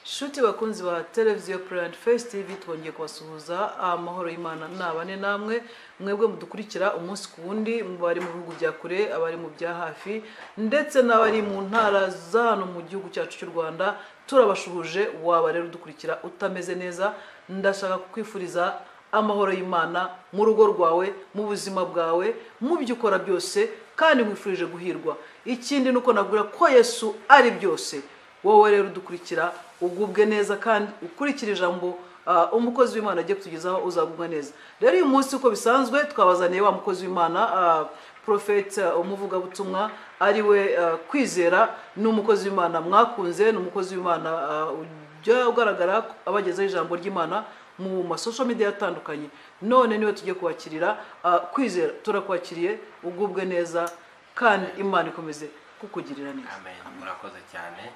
nshuti bakunzi ba televiziyo purayini fesi tivi twongeye kubasuhuza amahoro y'imana nabane namwe mwebwe mudukurikira umunsi ku wundi abari mu bihugu bya kure abari mu bya hafi ndetse n'abari mu ntara za hano mu gihugu cyacu cy'u rwanda turabashuhuje waba rero udukurikira utameze neza ndashaka kukwifuriza amahoro y'imana mu rugo rwawe mu buzima bwawe mu byo ukora byose kandi nkwifurije guhirwa ikindi ni uko nabwira ko yesu ari byose wowe rero udukurikira ugubwe neza kandi ukurikire ijambo ah, umukozi w'imana agiye kutugezaho uzagubwa neza rero uyu munsi uko bisanzwe twabazaniye wa mukozi w'imana ah, porofeti umuvugabutumwa ari we uh, kwizera ni umukozi w'imana mwakunze ni umukozi w'imana uh, ujya ugaragara ko abagezaho ijambo ry'imana mu masosho media atandukanye none niwe tujye kubakirira uh, kwizera turakwakiriye ugubwe neza kandi imana ikomeze kukugirira neza amen murakoze cyane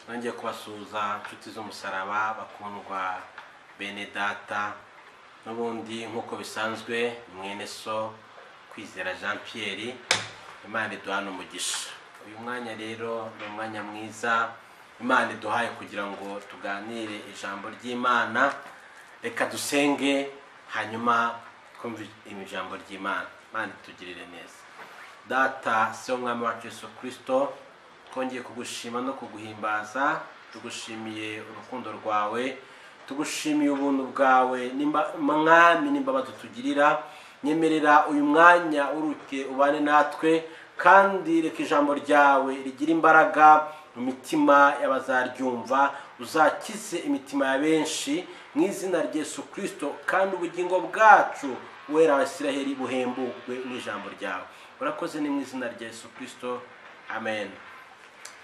nongeye kubasuhuza inshuti z'umusaraba bakundwa bene data n'ubundi nk'uko bisanzwe ni mwene so kwizera jean pierre imana iduhana umugisha uyu mwanya rero ni umwanya mwiza imana iduhaye kugira ngo tuganire ijambo ry'imana reka dusenge hanyuma twumve ijambo ry'imana imana itugirire neza data se umwami wacu yesu kirisito twongeye kugushima no kuguhimbaza tugushimiye urukundo rwawe tugushimiye ubuntu bwawe nimba- mwami n'imbabazi utugirira nyemerera uyu mwanya uruke ubane natwe kandi reka ijambo ryawe rigira imbaraga mu mitima y'abazaryumva uzakize imitima ya benshi mu izina rya yesu kirisito kandi ubugingo bwacu wera abasiraheri buhembukwe n'ijambo ryawe urakoze ni mu izina rya yesu kirisito amen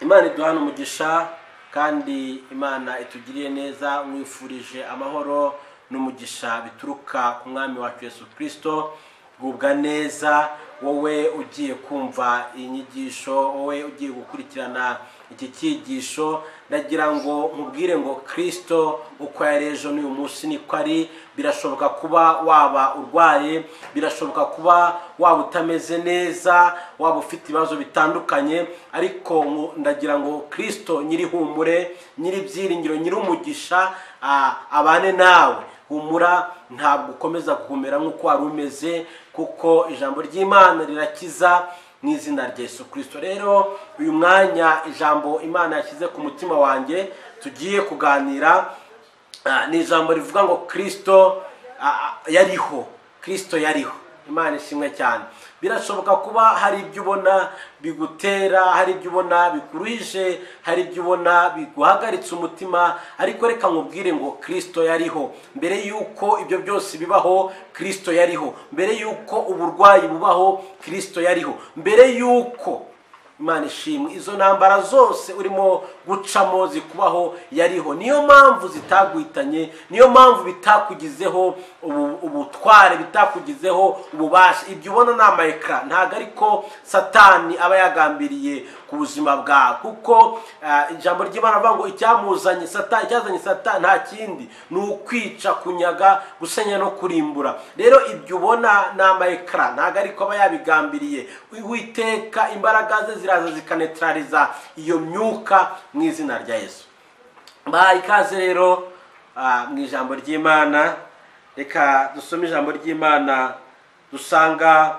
imana iduhana umugisha kandi imana itugiriye neza mwifurije amahoro n'umugisha bituruka ku mwami wacu yesu kirisito gubwa neza wowe ugiye kumva iyi nyigisho wowe ugiye gukurikirana iki cyigisho ndagira ngo nkubwire ngo kirisito uko yari ejo n'uyu munsi niko ari birashoboka kuba waba urwaye birashoboka kuba waba utameze neza waba ufite ibibazo bitandukanye ariko ngu- ndagira ngo kirisito nyirihumure nyiribyiringiro nyirumugisha ah, abane nawe humura ntabwo ukomeza guhumera nk'uko wari umeze kuko ijambo ry'imana rirakiza mu izina rya yesu kirisito rero uyu mwanya ijambo imana yashyize ku mutima wanjye tugiye kuganira ah, ni ijambo rivuga ngo kirisito ah, ah, yariho kirisito yariho imana ishimwe cyane birashoboka kuba hari ibyo ubona bigutera hari ibyo ubona bikuruhije hari ibyo ubona biguhagaritse umutima ariko reka nkubwire ngo kirisito yariho mbere y'uko ibyo byose bibaho kirisito yariho mbere y'uko uburwayi bubaho kirisito yariho mbere y'uko imana ishimwe izo ntambara zose urimo gucamo zikubaho yariho niyo mpamvu zitaguhitanye niyo mpamvu bitakugizeho ubu- ubutware bitakugizeho ububasha ibyo ubona ni amayekara ntabwo ariko satani aba yagambiriye ku buzima bwawe kuko ah, ijambo ry'imana rivuga ngo icyamuzanye satani icyazanye satani nta kindi ni ukwica kunyaga gusenya no kurimbura rero ibyo ubona ni amayekara ntabwo ariko aba yabigambiriye witeka imbaraga ze ziraza zikanetrariza iyo myuka mu izina rya yesu baha ikaze rero ah, mu ijambo ry'imana reka dusome ijambo ry'imana dusanga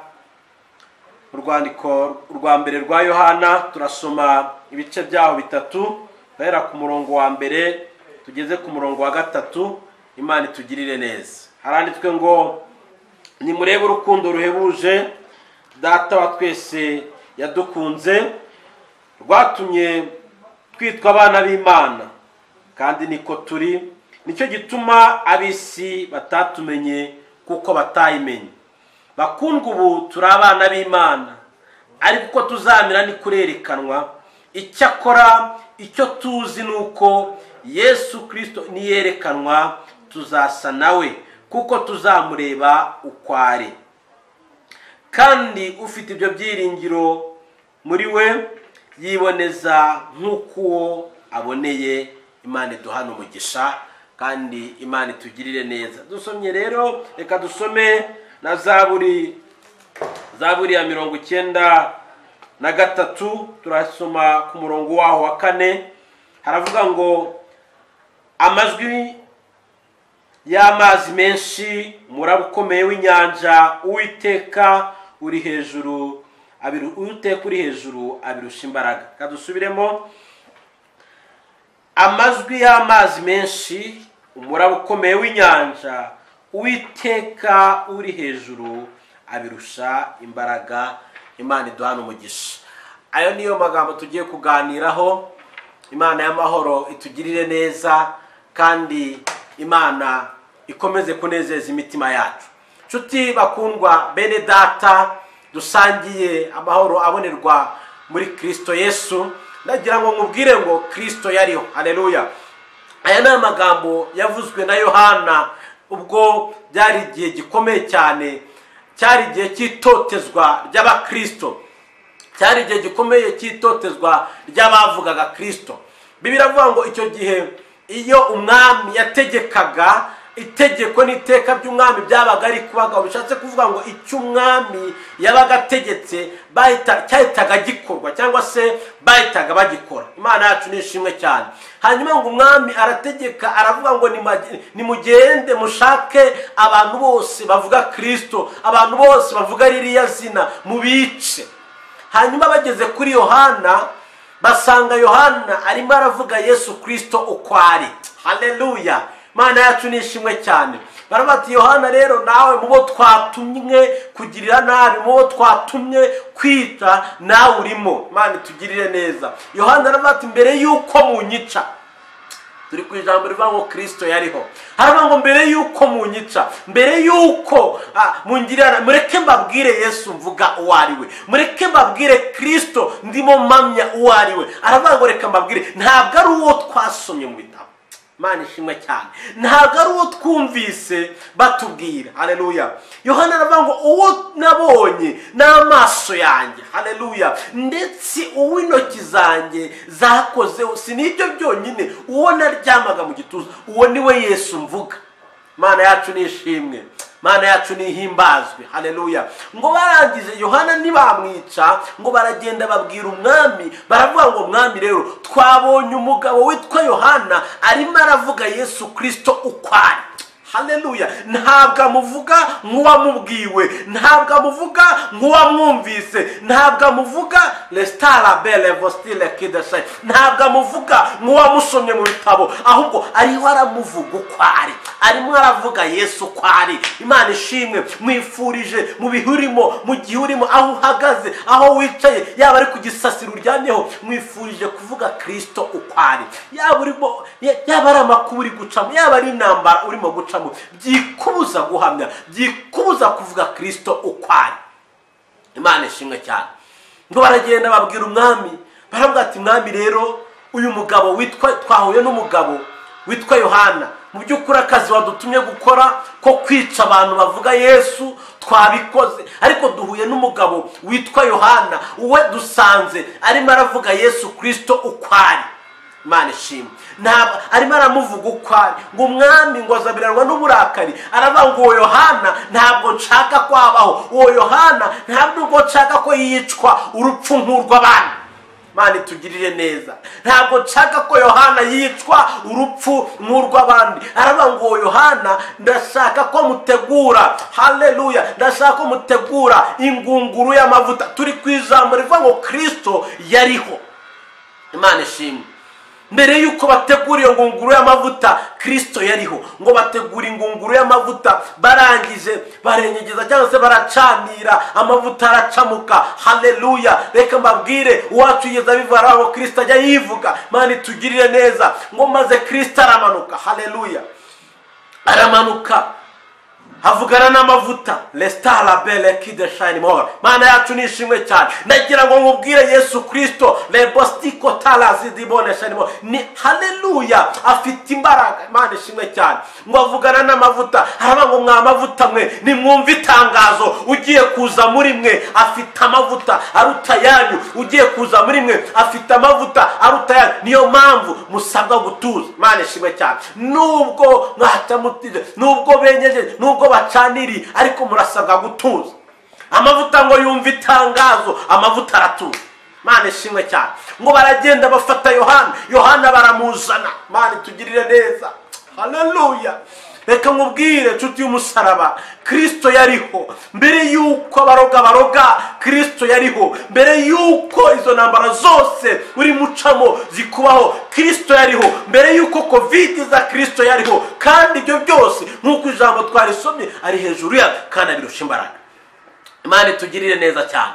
mu rwandiko rwa mbere rwa yohana turasoma ibice byaho bitatu guhera ku murongo wa mbere tugeze ku murongo wa gatatu imana itugirire neza haranditswe ngo nimurebe urukundo ruhebuje data wa twese yadukunze rwatumye twitwa abana b'imana kandi niko turi nicyo gituma ab'isi batatumenye kuko batayimenye bakundwa ubu turi abana b'imana ariko uko tuzamera ni kurerekanwa icyakora icyo tuzi ni uko yesu kirisito niyerekanwa tuzasa nawe kuko tuzamureba uko ari kandi ufite ibyo byiringiro muri we yiboneza nk'uko aboneye imana iduhana umugisha kandi imana itugirire neza dusomye rero reka dusome na zaburi zaburi ya mirongo icyenda na gatatu turasoma ku murongo waho wa kane haravuga ngo amajwi y'amazi menshi umuraba ukomeye w'inyanja uwiteka uri hejuru abiru- uwiteka uri hejuru abirusha imbaraga reka dusubiremo amajwi y'amazi menshi umuraba ukomeye w'inyanja uwiteka uri hejuru abirusha imbaraga imana iduhana umugisha ayo niyo magambo tugiye kuganiraho imana y'amahoro itugirire neza kandi imana ikomeze kunezeza imitima yacu nshuti bakundwa bene data dusangiye amahoro abonerwa muri kirisito yesu ndagira ngo nkubwire ngo kirisito yariho hareruya aya ni amagambo yavuzwe na yohana ubwo byari igihe gikomeye cyane cyari igihe cy'itotezwa ry'abakirisito cyari igihe gikomeye cy'itotezwa ry'abavugaga kirisito bibiri avuga ngo icyo gihe iyo umwami yategekaga itegeko n'iteka ry'umwami byabaga ari kubagabo bishatse kuvuga ngo icyo umwami yabaga ategetse bahita- cyahitaga gikorwa cyangwa se bahitaga bagikora imana yacu ni ishimwe cyane hanyuma ngo umwami arategeka aravuga ngo "Nimage- nimugende mushake abantu bose bavuga kirisito abantu bose bavuga ririya zina mubice hanyuma bageze kuri yohana basanga yohana arimo aravuga yesu kirisito uko ari hareruya imana yacu ni ishimwe cyane baravuga bati yohana rero nawe mu bo twatumwe kugirira nabi mu bo twatumwe kwita nawe urimo imana itugirire neza yohana aravuga ati mbere y'uko munyica turi ku ijambo rivuga ngo kirisito yariho haravuga ngo mbere y'uko munyica mbere y'uko ah, mungirira mureke mbabwire yesu mvuga uwo ari we mureke mbabwire kirisito ndimo mpamya uwo ari we aravuga ngo reka mbabwire ntabwo ari uwo twasomye mu bitabo imana ishimwe cyane ntabwo ari uwo twumvise batubwira hareruya yohana aravuga ngo uwo nabonye n'amaso yanjye hareruya ndetse uw'intoki zanjye zakozeho si n'ibyo byonyine uwo naryamaga mu gituza uwo ni we yesu mvuga imana yacu ni ishimwe imana yacu nihimbazwe hareruya ngo barangije yohana ntibamwica ngo baragenda babwira umwami baravuga ngo mwami rero twabonye umugabo witwa yohana arimo aravuga yesu kirisito uko ari hareruya ntabwo amuvuga nk'uwamubwiwe ntabwo amuvuga nk'uwamwumvise ntabwo amuvuga resitara bele vostile kidashayi ntabwo amuvuga nk'uwamusomye mu bitabo ahubwo ariho aramuvuga uko ari arimo aravuga yesu uko ari imana ishimwe mwifurije mu bihe urimo mu gihe urimo aho uhagaze aho wicaye yaba ari ku gisasiro uryamyeho mwifurije kuvuga kirisito uko ari yaba urimo ya- yaba ari amakuba uri gucamo yaba ari intambara urimo gucamo byikubuza guhamya byikubuza kuvuga kirisito uko ari imana ishimwe cyane ngo baragenda babwira umwami baravuga ati mwami rero uyu mugabo witwa twahuye n'umugabo witwa yohana mu by'ukuri akazi wadutumye gukora ko kwica abantu bavuga yesu twabikoze ariko duhuye n'umugabo witwa yohana uwe dusanze arimo aravuga yesu kirisito uko ari imana ishimwe ntabwo arimo aramuvuga uko ari ngo umwami ngo azabiranwa n'uburakari aravuga ngo uwo yohana ntabwo nshaka ko habaho uwo yohana ntabwo nubwo nshaka ko yicwa urupfu nk'urw'abandi imana itugirire neza ntabwo nshaka ko yohana yicwa urupfu nk'urw'abandi aravuga ngo uwo yohana ndashaka ko mutegura hareruya ndashaka ko mutegura ingunguru y'amavuta turi ku ijambo rivuga ngo kirisito yariho imana ishimwe mbere y'uko bategura iyo ngunguru y'amavuta kirisito yariho ngo bategura ingunguru y'amavuta barangije barenyegeza cyangwa se baracanira amavuta aracamuka hareruya reka mbabwire uwacu yigeze abivara ngo kirisito ajya yivuga mani tugirire neza ngo maze kirisito aramanuka hareruya aramanuka havugana n'amavuta resitara bele kide shayini mora mana yacu ni ishimwe cyane nagira ngo nkubwire yesu kirisito rebositiko tarazidibone shayini mora ni hareruya afite imbaraga imana ishimwe cyane ngo avugana n'amavuta haravuga ngo mwa mavuta mwe nimwumve itangazo ugiye kuza muri mwe afite amavuta aruta yanyu ugiye kuza muri mwe afite amavuta aruta yanyu niyo mpamvu musabwa gutuza imana ishimwe cyane nubwo mwatamutije nubwo benyeje nubwo bacaniriye ariko murasabwa gutuza amavuta ngo yumve itangazo amavuta aratuza mana ishimwe cyane ngo baragenda bafata yohana yohana baramuzana mana itugirire neza haleluya reka nkubwire nshuti y'umusaraba kirisito yariho mbere y'uko abaroga baroga kirisito yariho mbere y'uko izo ntambara zose uri mucamo zikubaho kirisito yariho mbere y'uko kovide za kirisito yariho kandi ibyo byose nk'uko ijambo twarisomye ari hejuru ya kandi abirusha imbaraga imana itugirire neza cyane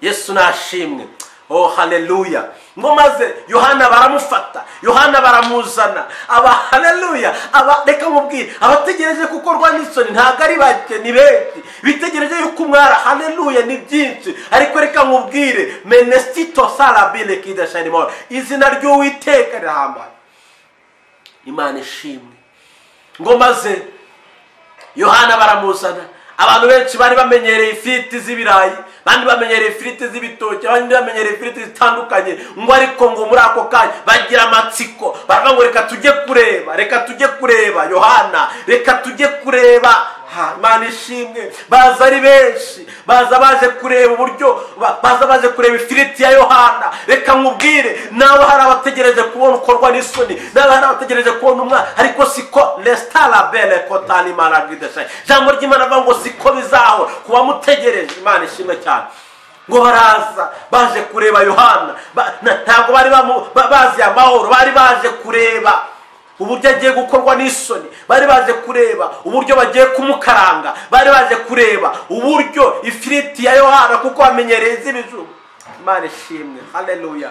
yesu nashimwe oh haleluya ngo maze yohana baramufata yohana baramuzana aba haleluya aba reka mubwire abategereje gukorwa n'isoni ntabwo ari bake ni benshi bitegereje yuko umwara haleluya ni byinshi ariko reka mubwire menesito sarabine kidashanimora izina ry'uwiteka rirahambaye imana ishimwe ngo maze yohana baramuzana abantu benshi bari bamenyereye ifiriti z'ibirayi abandi bamenyereye ifiriti z'ibitoki abandi bamenyereye ifiriti zitandukanye ngo ariko ngo muri ako kanya bagira amatsiko baravuga ngo reka tujye kureba reka tujye kureba yohana reka tujye kureba ha imana ishimwe baza ari benshi baza baje kureba uburyo ba- baza baje kureba ifiriti ya yohana reka nkubwire nawe hari abategereje kubona ukorwa n'isoni nawe hari abategereje kubona umwana ariko siko resitarabele kotani maragideshayi ijambo ry'imana avuga ngo siko bizahora ku bamutegereje imana ishimwe cyane ngo baraza baje kureba yohana Ba- na- ntabwo bari bamu- ba- bazi amahoro bari baje kureba uburyo agiye gukorwa n'isoni bari baje kureba uburyo bagiye kumukaranga bari baje kureba uburyo ifiriti ya yohana kuko bamenyereye iz'ibijumba imana ishimwe haleluya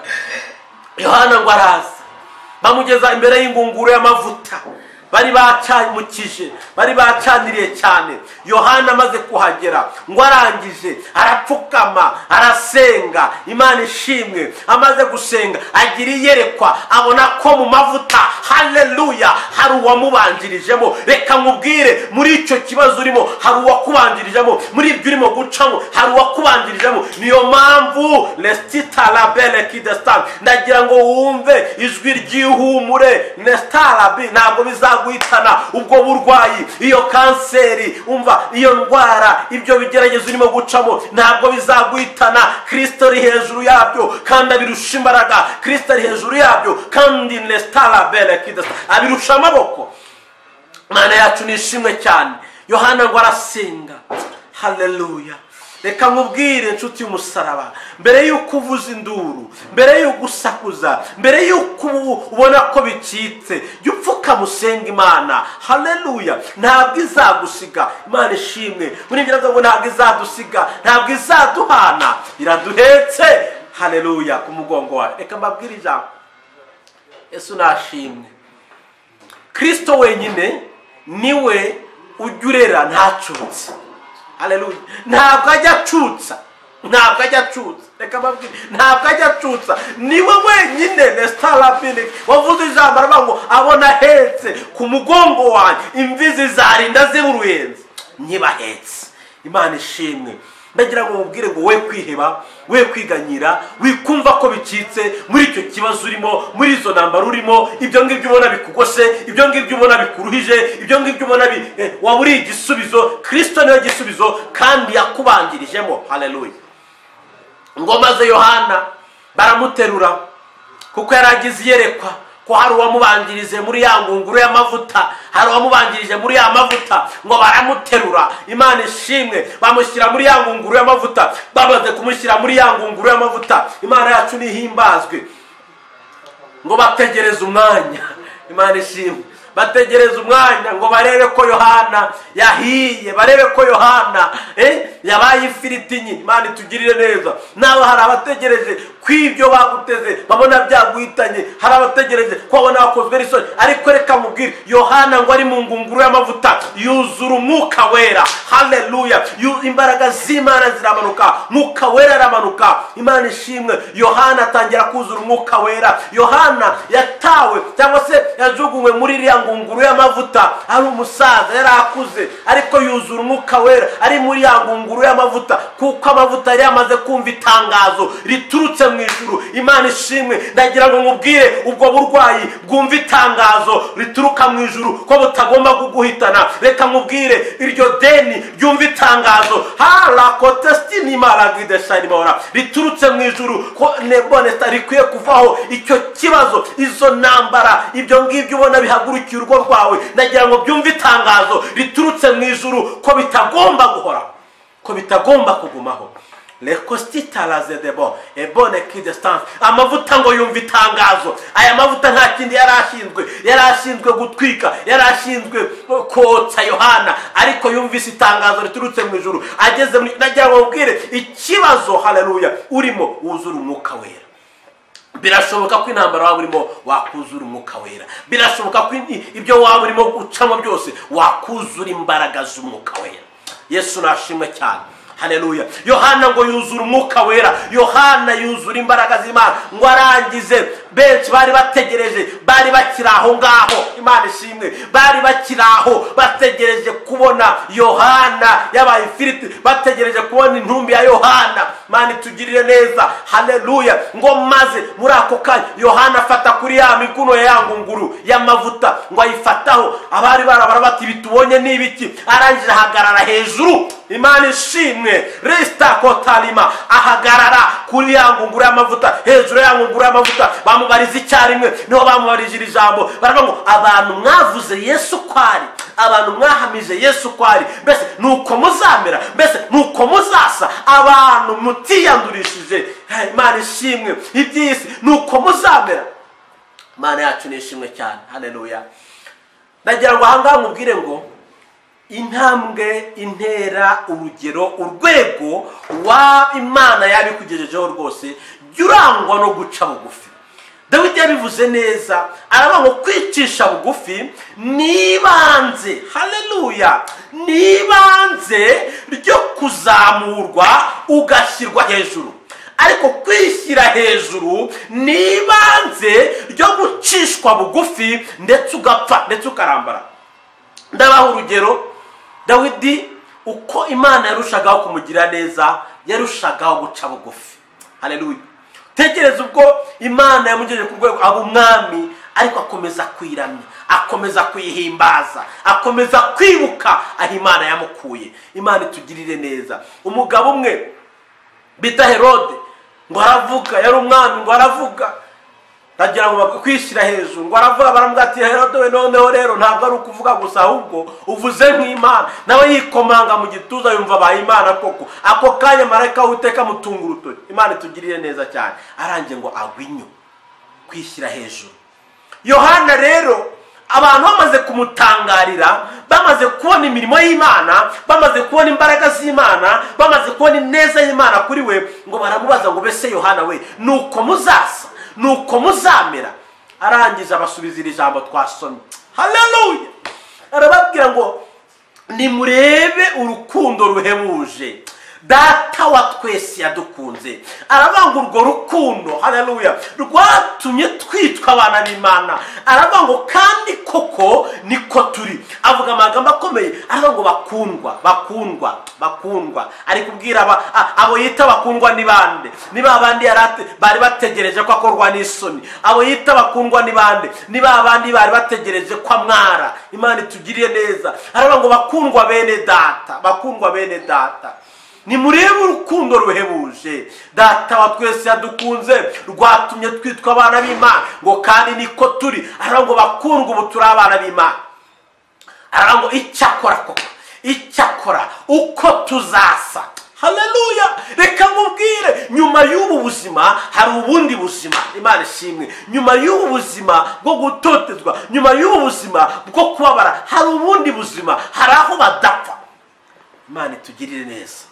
yohana ngo araza bamugeza imbere y'ingunguru y'amavuta bari bacamukije bari bacaniriye cyane yohana amaze kuhagera ngo arangije arapfukama arasenga imana ishimwe amaze gusenga agira iyerekwa abona ko mu mavuta haleluya hari uwamubanjirijemo reka nkubwire muri icyo kibazo urimo hari uwakubanjirijemo muri ibyo urimo gucamo hari uwakubanjirijemo niyo mpamvu resitita rabele kidesitani ndagira ngo wumve ijwi ry'ihumure nesitarabi ntabwo bizaguhitana ubwo burwayi iyo kanseri umva iyo ndwara ibyo bigeragezo urimo gucamo ntabwo bizaguhitana kirisito ari hejuru yabyo kandi abirusha imbaraga kirisito ari hejuru yabyo kandi nesitarabi kidesitani abirusha amaboko imana yacu ni ishimwe cyane yohana ngo arasenga haleluya reka nkubwire inshuti y'umusaraba mbere y'uko uvuza induru mbere y'uko usakuza mbere y'uko ubu- ubona ko bicitse jya upfukama usenga imana haleluya ntabwo izagusiga imana ishimwe muri ibyo ngo ntabwo izadusiga ntabwo izaduhana iraduhetse haleluya ku mugongo wawe reka mbabwire ijambo yesu nashimwe kirisito wenyine niwe ujya urera ntacutse Haleluya. ntabwo ajya acutsa ntabwo ajya acutsa reka mbabwire ntabwo ajya acutsa niwe wenyine resitarabine wavuze ijambo aravuga ngo abona ahetse ku mugongo wanjye imvizi zarinda ziba uruyenzi nyibahetse imana ishimwe ndagira ngo mubwire ngo we kwiheba we kwiganyira wikumva ko bicitse muri icyo kibazo urimo muri izo ntambaro urimo ibyo ngibyo ubona bikugose ibyo ngibyo ubona bikuruhije ibyo ngibyo ubona bi- eh, waba uri igisubizo kirisito niwe gisubizo kandi yakubangirijemo haleluya ngo maze yohana baramuterura kuko yari agize iyerekwa ko hari uwamubanjirije muri ya ngunguru y'amavuta hari uwamubanjirije muri ya mavuta ngo baramuterura imana ishimwe bamushyira muri ya ngunguru y'amavuta bamaze kumushyira muri ya ngunguru y'amavuta imana yacu nihimbazwe ngo bategereze umwanya imana ishimwe bategereze umwanya ngo barebe ko yohana yahiye barebe ko yohana eh, yabaye ifiriti nyine imana itugirire neza nawe hari abategereje kw'ibyo baguteze babona byaguhitanye hari abategereje ko babona bakozwe n'isoni ariko reka mubwire yohana ngo ari mu ngunguru y'amavuta yuzura umwuka wera haleluya Yu- imbaraga z'imana ziramanuka mwuka wera aramanuka imana ishimwe yohana atangira kuzura umwuka wera yohana yatawe cyangwa se yajugunywe muri iriya ngunguru y'amavuta ari umusaza yari akuze ariko yuzura umwuka wera ari muri ya ngunguru amaguru y'amavuta kuko amavuta yari yamaze kumva itangazo riturutse mu ijuru imana ishimwe ndagira ngo nkubwire ubwo burwayi bwumva itangazo rituruka mu ijuru ko butagomba kuguhitana reka nkubwire iryo deni ryumva itangazo harakotesitini maragideshayimora riturutse mu ijuru ko neboneta rikwiye kuvaho icyo kibazo izo ntambara ibyo ngibyo ubona bihagurukiye urugo rwawe ndagira ngo byumve itangazo riturutse mu ijuru ko bitagomba guhoraho ko bitagomba kugumaho rekositaraze debo ebone kidestanse amavuta ngo yumva itangazo aya mavuta nta kindi yari ashinzwe yari ashinzwe gutwika yari ashinzwe kotsa yohana ariko yumvise itangazo riturutse mu ijoro ageze mu nagira ngo mubwire ikibazo hararuya urimo wuzura umwuka wera birashoboka ko intambara waba urimo wakuzura umwuka wera birashoboka ko ibyo waba urimo gucamo byose wakuzura imbaraga z'umwuka wera yesu nashimwe cyane hareruya yohana ngo yuzure umwuka wera yohana yuzura imbaraga z'imana ngo arangize benshi bari bategereje bari bakiri aho ngaho imana ishimwe bari bakiri aho bategereje kubona yohana yabaye ifiriti bategereje kubona intumbi ya yohana mani tugirire neza hareruya ngo maze muri ako kanya yohana afata kuri ya miguno ya ya ngunguru y'amavuta ngo ayifataho abari barabara bati ibi tubonye ni ibiki arangije ahagarara hejuru imana ishimwe resita kotarima ahagarara kuri ya ngunguru y'amavuta hejuru ya ngunguru y'amavuta bamubariza icyarimwe niho bamubarije iri jambo baravuga ngo abantu mwavuze yesu ko ari abantu mwahamije yesu ko ari mbese ni uko muzamera mbese ni uko muzasa abantu mutiyandurishije imana ishimwe iby'isi ni uko muzamera imana yacu ni ishimwe cyane haneruya nagira ngo ahangaha mubwire ngo intambwe intera urugero urwego wa imana yabikugejejeho rwose jya urangwa no guca bugufi dawidi yabivuze neza aravuga ngo kwicisha bugufi ni ibanze hareruya ni ibanze ryo kuzamurwa ugashyirwa hejuru ariko kwishyira hejuru ni ibanze ryo gucishwa bugufi ndetse ugapfa ndetse ukarambara ndabaha urugero dawidi uko imana yarushagaho kumugira neza yarushagaho guca bugufi hareruya tekereza ubwo imana yamugejeje ku rwego aba umwami ariko akomeza kwiramya akomeza kwihimbaza akomeza kwibuka aho imana yamukuye imana itugirire neza umugabo umwe bita herode ngo aravuga yari umwami ngo aravuga ndagira ngo kwishyira hejuru ngo aravuga baramubwatira herode we noneho rero ntabwo ari ukuvuga gusa ahubwo uvuze nk'imana nawe yikomanga mu gituza yumva abaye imana koko ako kanya marayika w'iteka mutunga urutoki imana itugirire neza cyane arangiye ngo agwe inyo kwishyira hejuru yohana rero abantu bamaze kumutangarira bamaze kubona imirimo y'imana bamaze kubona imbaraga z'imana bamaze kubona ineza y'imana kuri we ngo baramubaza ngo bese yohana we ni uko muzasa ni uko muzamera arangiza abasubiza iri jambo twasomye hararuye arababwira ngo nimurebe urukundo ruhebuje data wa twese yadukunze aravuga urwo rukundo hararuya rwatumye twitwa abana b'imana aravuga ngo kandi koko niko turi avuga amagambo akomeye aravuga ngo bakundwa bakundwa bakundwa ari kubwira abo yita bakundwa ni bande ni ba bandi bari bategereje ko akorwa n'isoni abo yita bakundwa ni bande ni ba bandi bari bategereje ko amwara imana itugiriye neza aravuga ngo bakundwa bene data bakundwa bene data nimurebe urukundo ruhebuje data wa twese yadukunze rwatumye twitwa abana b'imana ngo kandi niko turi aravuga ngo bakundwa ubu turi abana b'imana aravuga ngo icyakora koko icyakora uko tuzasa hareruya reka nkubwire nyuma y'ubu buzima hari ubundi buzima imana ishimwe nyuma y'ubu buzima bwo gutotezwa nyuma y'ubu buzima bwo kubabara hari ubundi buzima hari aho badapfa imana itugirire neza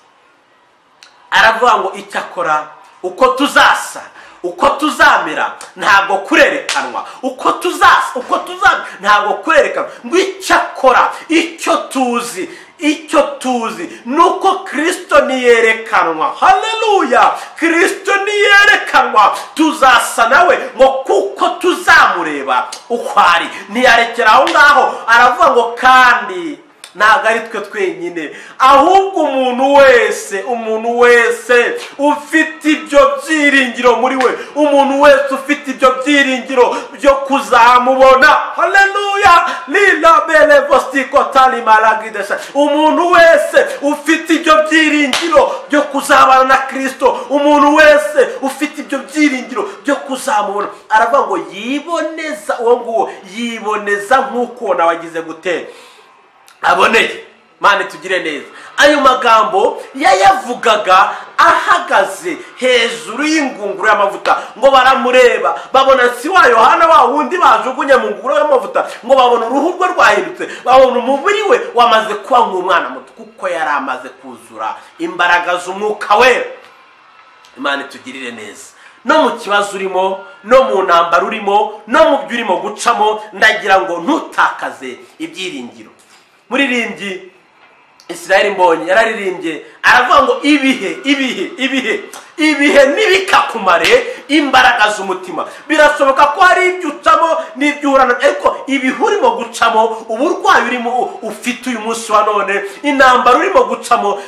aravuga ngo icyakora uko tuzasa uko tuzamera ntabwo kurerekanwa uko tuzasa uko tuzamera ntabwo kurerekanwa ngo icyakora icyo tuzi icyo tuzi ni uko kirisito niyerekanwa hareruya kirisito niyerekanwa tuzasa nawe ngo kuko tuzamureba uko ari ntiyarekera aho ngaho aravuga ngo kandi ntabwo ari twe twenyine ahubwo umuntu wese umuntu wese ufite ibyo byiringiro muri we umuntu wese ufite ibyo byiringiro byo kuzamubona haleluya lila bele vostiko tali maragidesha umuntu wese ufite ibyo byiringiro byo kuzabana na kirisito umuntu wese ufite ibyo byiringiro byo kuzamubona aravuga ngo yiboneza uwo nguwo yiboneza nk'uko nawagize gutera aboneye mani tugire neza ayo magambo yayavugaga ahagaze hejuru y'ingunguru y'amavuta ngo baramureba babona si wa yohana wa wundi bajugunye mu ngunguru y'amavuta ngo babona uruhu rwe rwahindutse babona umubiri we wamaze kuba nk'umwana muto kuko yari amaze kuzura imbaraga z'umwuka wera imana itugirire neza no mu kibazo urimo no mu ntambaro urimo no mu byo urimo gucamo ndagira ngo ntutakaze ibyiringiro muririmbyi israel mbonye yararirimbye aravuga ngo ibihe ibihe ibihe ibihe n'ibikakumare imbaraga z'umutima birashoboka ko hari ibyo ucamo n'ibyo uhura nabyo ariko ibihe urimo gucamo uburwayi urimo ufite uyu munsi wa none intambara urimo gucamo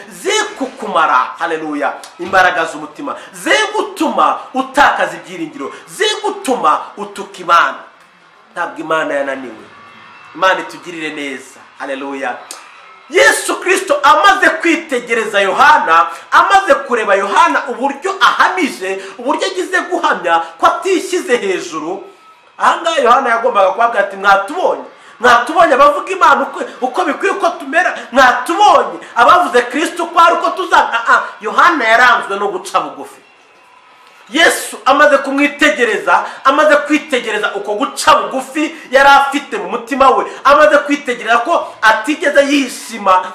zikukumara hareruya imbaraga z'umutima zigutuma utakaza ibyiringiro zigutuma utuka imana ntabwo imana yananiwe imana itugirire neza hareruya yesu kirisito amaze kwitegereza yohana amaze kureba yohana uburyo ahamije uburyo agize guhamya ko atishyize hejuru ahangaha yohana yagombaga kubabwira ati mwatubonye mwatubonye abavuga imana uko bikwiye uko tumera mwatubonye abavuze kirisito ko hari uko tuzana yohana yaranzwe no guca bugufi yesu amaze kumwitegereza amaze kwitegereza uko guca bugufi yari afite mu mutima we amaze kwitegereza ko atigeze yishima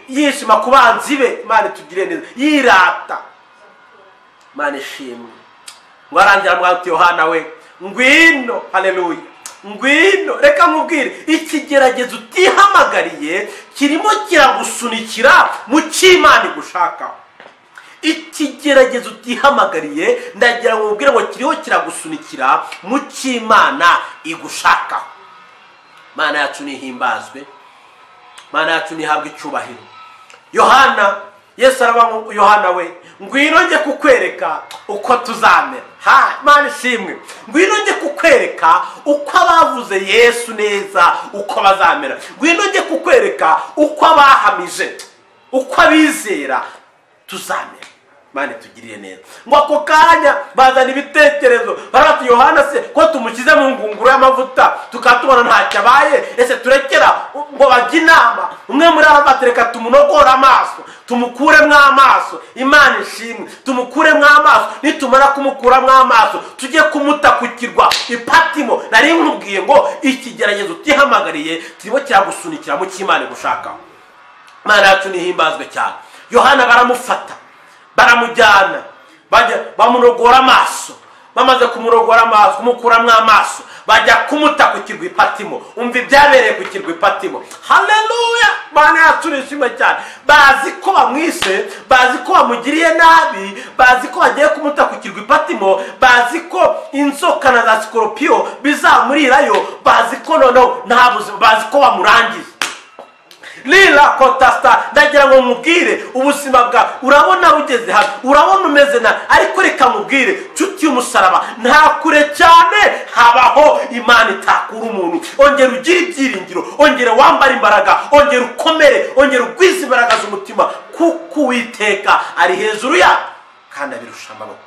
yishima ku banzi be imana itugire neza yirata imana ishimwe ngo arangira mwati yohana we ngwino hareruya ngwino reka nkubwire ikigeragezo utihamagariye kirimo kiragusunikira mu cy'imana igushakaho ikigeragezo utihamagariye ndagira ngo ubwire ngo kiriho kiragusunikira mu cy'imana igushakaho imana yacu ntihimbazwe imana yacu ntihabwe icyubahiro yohana yesu araba yohana we ngwino njye kukwereka uko tuzamera ha imana ishimwe ngwino njye kukwereka uko abavuze yesu neza uko bazamera ngwino njye kukwereka uko abahamije uko abizera tuzamera mani tugiriye neza ngo ako kanya bazana ibitekerezo barabati yohana se ko tumushyize mu ngunguru y'amavuta tukaba tubona ntacyo abaye ese turekera ngo bajye inama umwe muri aba batereka tumunogore amaso tumukuremo amaso imana ishimwe tumukuremo amaso nitumara kumukuramo amaso tujye kumutakukirwa ipatimo nari nkubwiye ngo ikigeragezo utihamagariye kirimo kiragusunikira mu cy'imana igushakaho imana yacu ntihimbazwe cyane yohana baramufata baramujyana bamurogora amaso bamaze kumurogora amaso kumukuramo amaso bajya kumuta ku kirwa ipatimo umva ibyabereye ku kirwa ipatimo hareruya bane yacu nishimye cyane bazi ko bamwishe bazi ko bamugiriye nabi bazi ko bagiye kumuta ku kirwa ipatimo bazi ko inzoka na za sikoropiyo bizamurirayo bazi ko noneho nta buzima bazi ko bamurangiye rira kotasita ndagira ngo nkubwire ubuzima bwawe urabona bugeze hano urabona umeze nabi ariko reka nkubwire nshuti y'umusaraba nta kure cyane habaho imana itakura umuntu ongera ugire ibyiringiro ongera wambara imbaraga ongera ukomere ongera ugwize imbaraga z'umutima kuko uwiteka ari hejuru yabyo kandi abirusha amaboko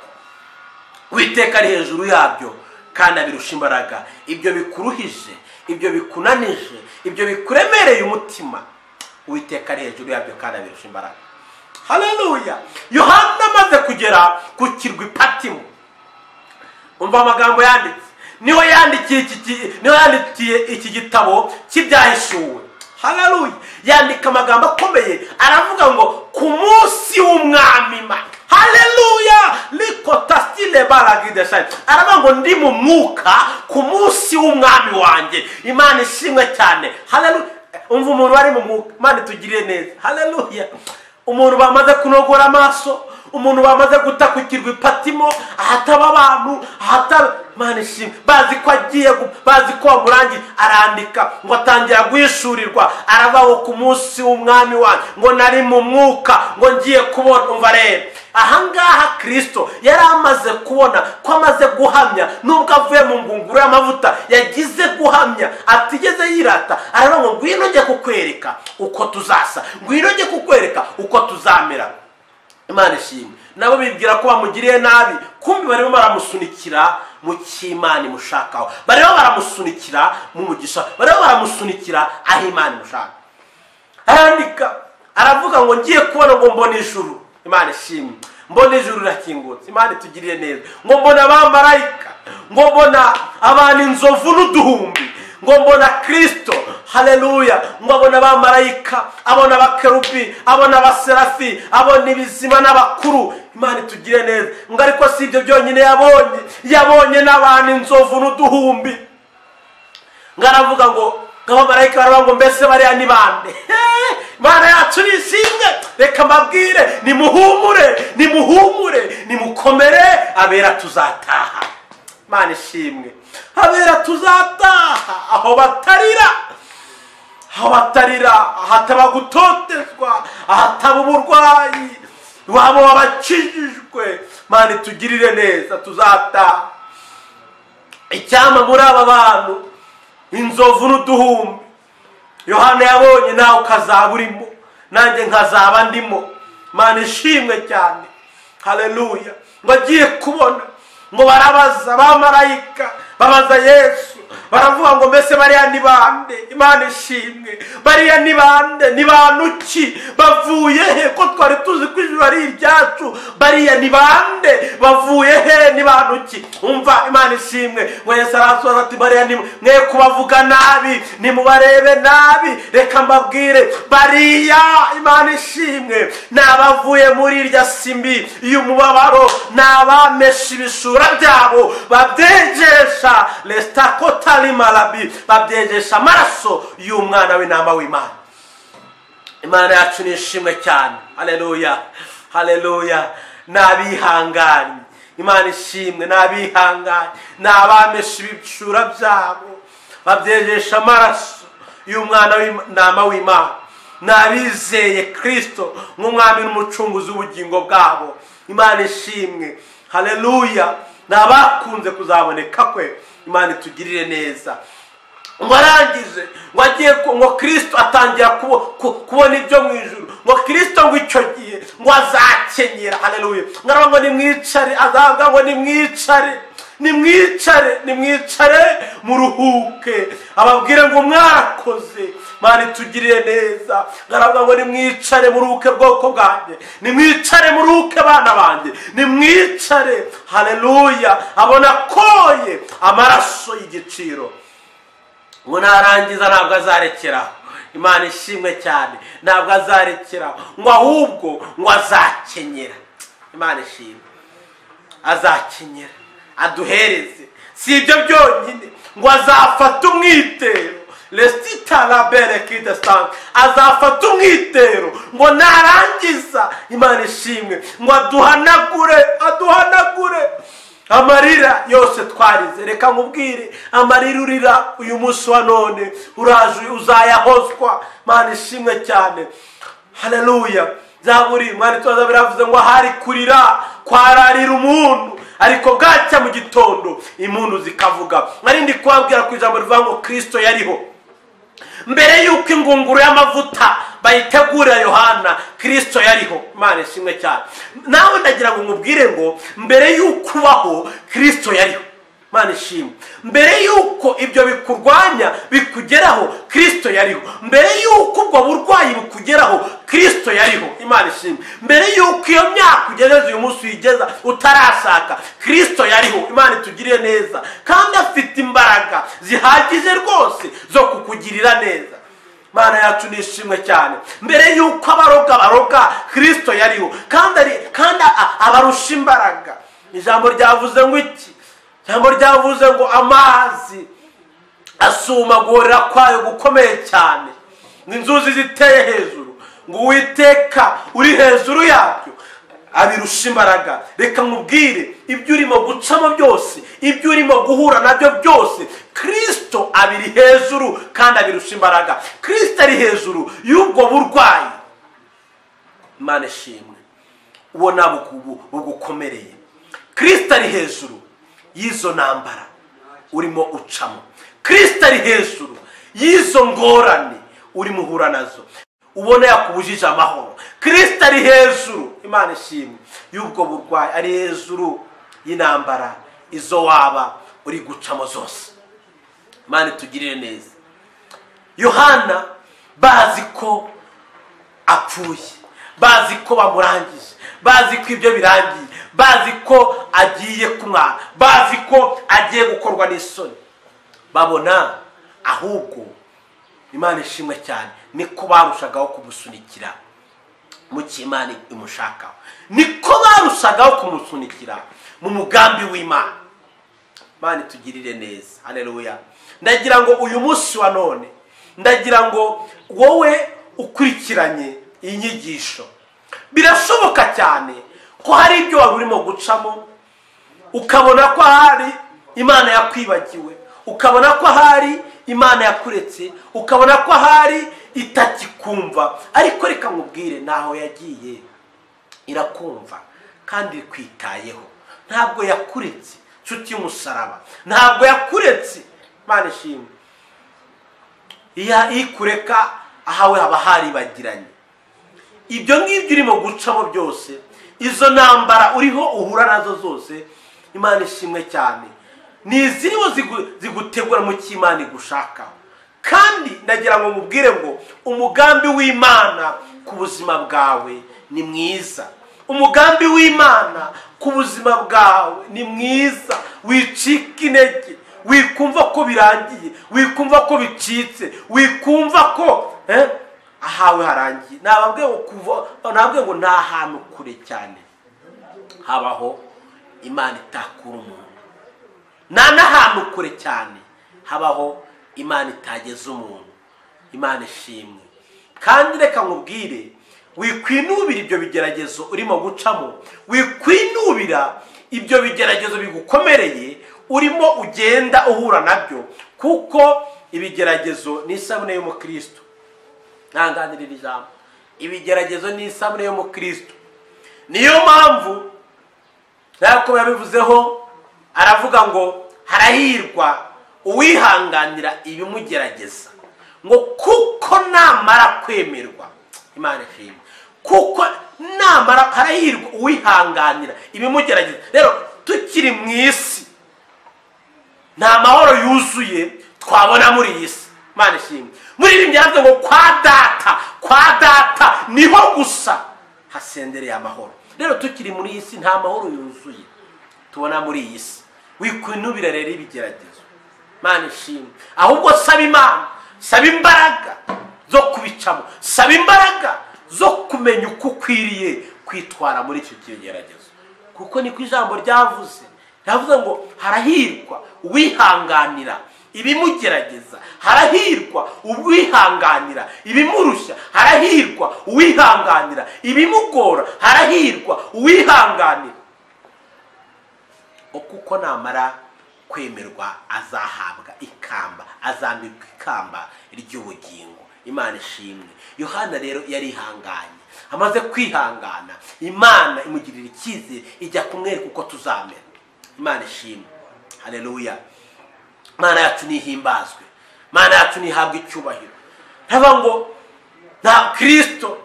uwiteka ari hejuru yabyo kandi abirusha imbaraga ibyo bikuruhije ibyo bikunanije ibyo bikuremereye umutima uwiteka ari hejuru yabyo kandi abirusha imbaraga hareruya yohana amaze kugera ku kirwa ipatimo umva amagambo yanditse niho yandikiye iki gitabo cy'ibyahishuwe hareruya yandika amagambo akomeye aravuga ngo ku munsi w'umwami imana hareruya rikotasitire baragideshaye aravuga ngo ndi mu mwuka ku munsi w'umwami wanjye imana ishimwe cyane hareruya umva umuntu wari mu mwuka imana itugirire neza hareruya umuntu bamaze kunogora amaso umuntu bamaze guta ku kirwa ipatimo ahataba abantu ahataba mani ishimwe bazi ko agiye gu- bazi ko wamurangiye arandika ngo atangira guhishurirwa arabaho ku munsi w'umwami wanyu ngo nari mu mwuka ngo ngiye kubona umva rero ahangaha kirisito yari amaze kubona ko amaze guhamya nubwo avuye mu ngunguru y'amavuta yagize guhamya atigeze yirata aravuga ngo ngwino njye kukwereka uko tuzasa ngwino njye kukwereka uko tuzamera imana ishimwe nabo bibwira ko bamugiriye nabi kumbi barimo baramusunikira mu cy'imana imushakaho barimo baramusunikira mu mugisha barimo baramusunikira aho imana imushaka arandika aravuga ngo ngiye kubona ngo mbona ijuru imana ishimwe mbona ijuru rirakingutse imana itugirire neza ngo mbona abamarayika ngo mbona abantu inzovu n'uduhumbi ngo mbona kirisito hareruya ngo abona abamarayika abona abakerubi abona abaserafi abona ibizima n'abakuru imana itugire neza ngo ariko si ibyo byonyine yabonye yabonye n'abantu inzovu n'uduhumbi ngo aravuga ngo nk'abamarayika baravuga ngo mbese bariya ni bande Hehe! imana yacu ni ishimwe reka mbabwire nimuhumure nimuhumure nimukomere abera tuzataha imana ishimwe abera tuzataha aho batarira aho batarira ahataba gutotezwa ahataba uburwayi iwabo wabakijijwe imana itugirire neza tuzataha icyama muri aba bantu inzovu n'uduhumbi yohana yabonye nawe ukazaba urimo nanjye nkazaba ndimo mana ishimwe cyane hareruya ngo agiye kubona ngo barabaza bamarayika babaza yesu baravuga ngo mbese bariya ni bande imana ishimwe bariya ni bande ni bantu ki bavuye he ko twari tuzi ko ijuru ari iryacu bariya ni bande bavuye he ni bantu ki umva imana ishimwe ngo yesu arasubiza ati bariya ni mwe kubavuga nabi nimubarebe nabi reka mbabwire bariya imana ishimwe ni abavuye muri irya simbi y'umubabaro ni abamesha ibishura byabo babyegesha resita kotari marabi babyegesha amaraso y'umwana w'intama w'imana imana yacu ni ishimwe cyane hareruya hareruya ni abihanganye imana ishimwe ni abihanganye ni abamesha ibicura byabo babyegesha amaraso y'umwana w'intama w'imana ni abizeye kirisito nk'umwami n'umucunguzi w'ubugingo bwabo imana ishimwe hareruya ni abakunze kuzaboneka kwe imana itugirire neza ngo arangije ngo agiye ku- ngo kirisito atangira kubo- ku- kubona ibyo mu ijuru ngo kirisito ngo icyo gihe ngo azakenyera hareruya ngo aravuga ngo nimwicare azavuga ngo nimwicare nimwicare nimwicare muruhuke ababwire ngo mwarakoze mani tugirire neza ngaravuga ngo nimwicare muruhuke bwoko bwanjye nimwicare muruhuke bana banjye nimwicare hareruya abona koye amaraso y'igiciro ngo narangiza ntabwo azarekeraho imana ishimwe cyane ntabwo azarekeraho ngo ahubwo ngo azakenyera imana ishimwe azakenyera aduhereze si ibyo byonyine ngo azafata umwitero resita rabere kidesange azafata umwitero ngo narangiza imana ishimwe ngo aduhanagure aduhanagure amarira yose twarize reka nkubwire amarira urira uyu munsi wa none uraje uzayahozwa imana ishimwe cyane hareruya zaburi mwari tubaza biravuze ngo ahari kurira kwararira umuntu ariko bwacya mu gitondo impundu zikavuga mwari ndi kubabwira ku ijambo rivuga ngo kirisito yariho mbere y'uko ingunguru y'amavuta bayitegurira yohana kirisito yariho imana ishimwe cyane nawe ndagira ngo nkubwire ngo mbere y'uko ubaho kirisito yariho imana ishimwe mbere y'uko ibyo bikurwanya bikugeraho kirisito yariho mbere y'uko ubwo burwayi bukugeraho kirisito yariho imana ishimwe mbere y'uko iyo myaka ugejeje uyu munsi uyigeza utarashaka kirisito yariho imana itugirire neza kandi afite imbaraga zihagije rwose zo kukugirira neza imana yacu ni ishimwe cyane mbere y'uko abaroga baroga kirisito yariho kandi ari- kandi a- abarusha imbaraga ijambo ryavuze ngo iki ijambo ryavuze ngo amazi asuma guhorera kwayo gukomeye cyane ngo inzuzi ziteye hejuru ngo uwiteka uri hejuru yabyo abirusha imbaraga reka nkubwire ibyo urimo gucamo byose ibyo urimo guhura nabyo byose kirisito abiri hejuru kandi abirusha imbaraga kirisito ari hejuru y'ubwo burwayi imana ishimwe uwo ntabwo bugukomereye kirisito ari hejuru y'izo ntambara urimo ucamo kirisito ari hejuru y'izo ngorane urimo uhura nazo ubona yakubujije amahoro kirisita ari hejuru imana ishimwe y'ubwo burwayi ari hejuru y'intambara izo waba uri gucamo zose imana itugirire neza yohana bazi ko apfuye bazi ko bamurangije bazi ko ibyo birangiye bazi ko agiye kunywa bazi ko agiye gukorwa n'isoni babona ahubwo imana ishimwe cyane niko barushagaho kumusunikira mu cy'imana imushakaho niko barushagaho kumusunikira mu mugambi w'imana imana itugirire neza hareruya ndagira ngo uyu munsi wa none ndagira ngo wowe ukurikiranye iyi nyigisho birashoboka cyane ko hari ibyo waba urimo gucamo ukabona ko hari imana yakwibagiwe ukabona ko hari imana yakuretse ukabona ko ahari itakikumva ariko reka nkubwire ntaho yagiye irakumva kandi ikwitayeho ntabwo yakuretse inshuti y'umusaraba ntabwo yakuretse imana ishimwe ikureka ahawe haba haribagiranye ibyo ngibyo urimo gucamo byose izo ntambara uriho uhura nazo zose imana ishimwe cyane ni izi nizo zigutegura mu cy'imana igushakaho kandi ndagira ngo mubwire ngo umugambi w'imana ku buzima bwawe ni mwiza umugambi w'imana ku buzima bwawe ni mwiza wicika intege wikumva ko birangiye wikumva ko bicitse wikumva ko ahawe harangiye ntababwe ngo nta hantu kure cyane habaho imana itakura umuntu nta n'ahantu kure cyane habaho imana itageza umuntu imana ishimwe kandi reka nkubwire wikwinubira ibyo bigeragezo urimo gucamo wikwinubira ibyo bigeragezo bigukomereye urimo ugenda uhura nabyo kuko ibigeragezo ni isabune y'umukristo ntanganirira ijambo ibigeragezo ni isabune y'umukristo niyo mpamvu ntabwo yabivuzeho aravuga ngo harahirwa uwihanganira ibimugerageza ngo kuko namara kwemerwa imana ishimwe kuko namara harahirwa uwihanganira ibimugerageza rero tukiri mu isi nta mahoro yuzuye twabona muri iyi si imana ishimwe muri ibi byanditse ngo kwa data kwa data niho gusa hasendereye amahoro rero tukiri muri iyi si nta mahoro yuzuye tubona muri iyi si wikwinubira rero ibigeragezo imana ishimwe ahubwo saba imana saba imbaraga zo kubicamo saba imbaraga zo kumenya uko ukwiriye kwitwara muri icyo kigeragezo kuko niko ijambo ryavuze ryavuze ngo harahirwa uwihanganira ibimugerageza harahirwa uwihanganira ibimurushya harahirwa uwihanganira ibimugora harahirwa uwihanganira kuko namara kwemerwa azahabwa ikamba azambikwa ikamba ry'ubugingo imana ishimwe yohana rero yarihanganye amaze kwihangana imana imugirira icyizere ijya kumwereka uko tuzamera imana ishimwe hareruya imana yacu nihimbazwe imana yacu nihabwe icyubahiro ntaba ngo nta kirisito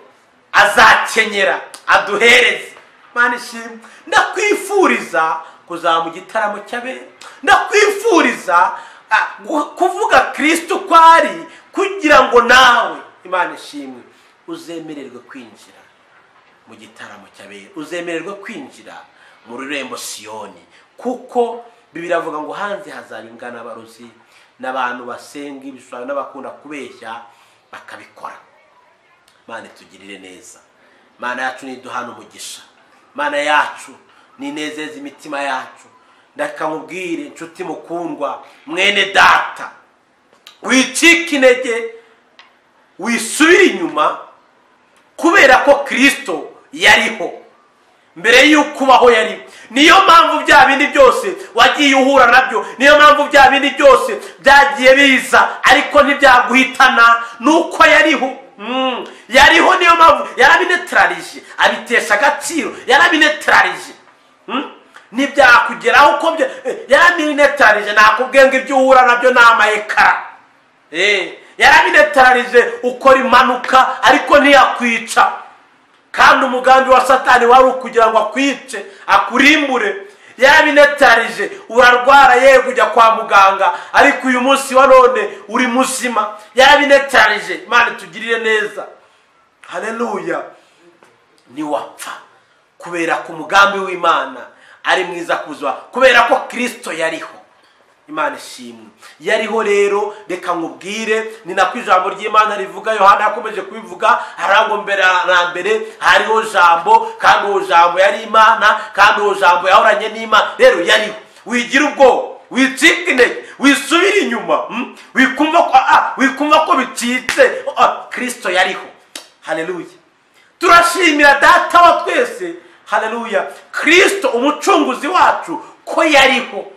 azakenyera aduhereze imana ishimwe ndakwifuriza kuzaba mu gitaramo cy'abera ndakwifuriza kuvuga kirisito uko ari kugira ngo nawe imana ishimwe uzemererwe kwinjira mu gitaramo cy'abera uzemererwe kwinjira mu rurembo siyoni kuko bibiri avuga ngo hanze hazaba abarozi n'abantu basenga ibishushanyo n'abakunda kubeshya bakabikora imana itugirire neza imana yacu ntiduhane umugisha imana yacu ninezeza imitima yacu ndaka nkubwire inshuti mukundwa mwene data wicika intege wisubire inyuma kubera ko kirisito yariho mbere y'uko ubaho yari niyo mpamvu bya bindi byose wagiye uhura nabyo niyo mpamvu bya bindi byose byagiye biza ariko ntibyaguhitana nuko yariho Mm. yariho niyo mpamvu yarabinetararije abitesha agaciro yarabinetararije Mm. ntibyakugeraho uko bya- eh, yarabinetararije nakubwiye ngo ibyo uhura nabyo ni amayekara Eh, yarabinetararije ukora impanuka ariko ntiyakwica kandi umugambi wa satani wari ukugira ngo akwice akurimbure yarabinetarije urarwara yego ujya kwa muganga ariko uyu munsi wa none uri muzima yarabinetarije imana itugirire neza haleluya ntiwapfa kubera ko umugambi w'imana ari mwiza ku buzima kubera ko kirisito yariho imana ishimwe yariho rero reka nkubwire ni nako ijambo ry'imana rivuga yohana yakomeje kubivuga harango mbere na mbere hariho jambo kandi uwo jambo yari imana kandi uwo jambo yahoranye n'imana rero yariho wigira ubwoba wicika intege wisubira inyuma mm? wikumva ko ah, wikumva ko bicitse Ah, kristo yariho haleluya turashimira data wa twese haleluya kristo umucunguzi wacu ko yariho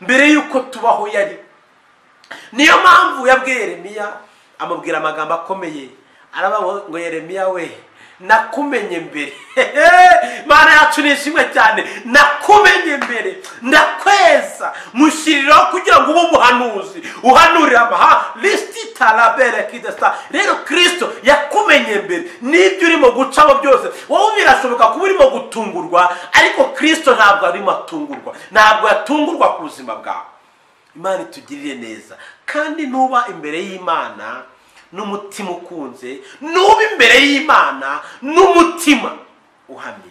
mbere y'uko tubaho yari niyo mpamvu yabwiye yeremiya amubwira amagambo akomeye arabaho ngo yeremiya we nakumenye mbere mana yacu ni ishimwe cyane nakumenye mbere ndakweza mushyiriraho kugira ngo ube umuhanuzi uhanurira amaha lisiti tarabere kidesta rero kirisito yakumenye mbere n'ibyo urimo gucamo byose wowe birashoboka kuba urimo gutungurwa ariko kirisito ntabwo arimo atungurwa ntabwo yatungurwa ku buzima bwawe imana itugirire neza kandi nuba imbere y'imana n'umutima ukunze nuba imbere y'imana n'umutima uhamye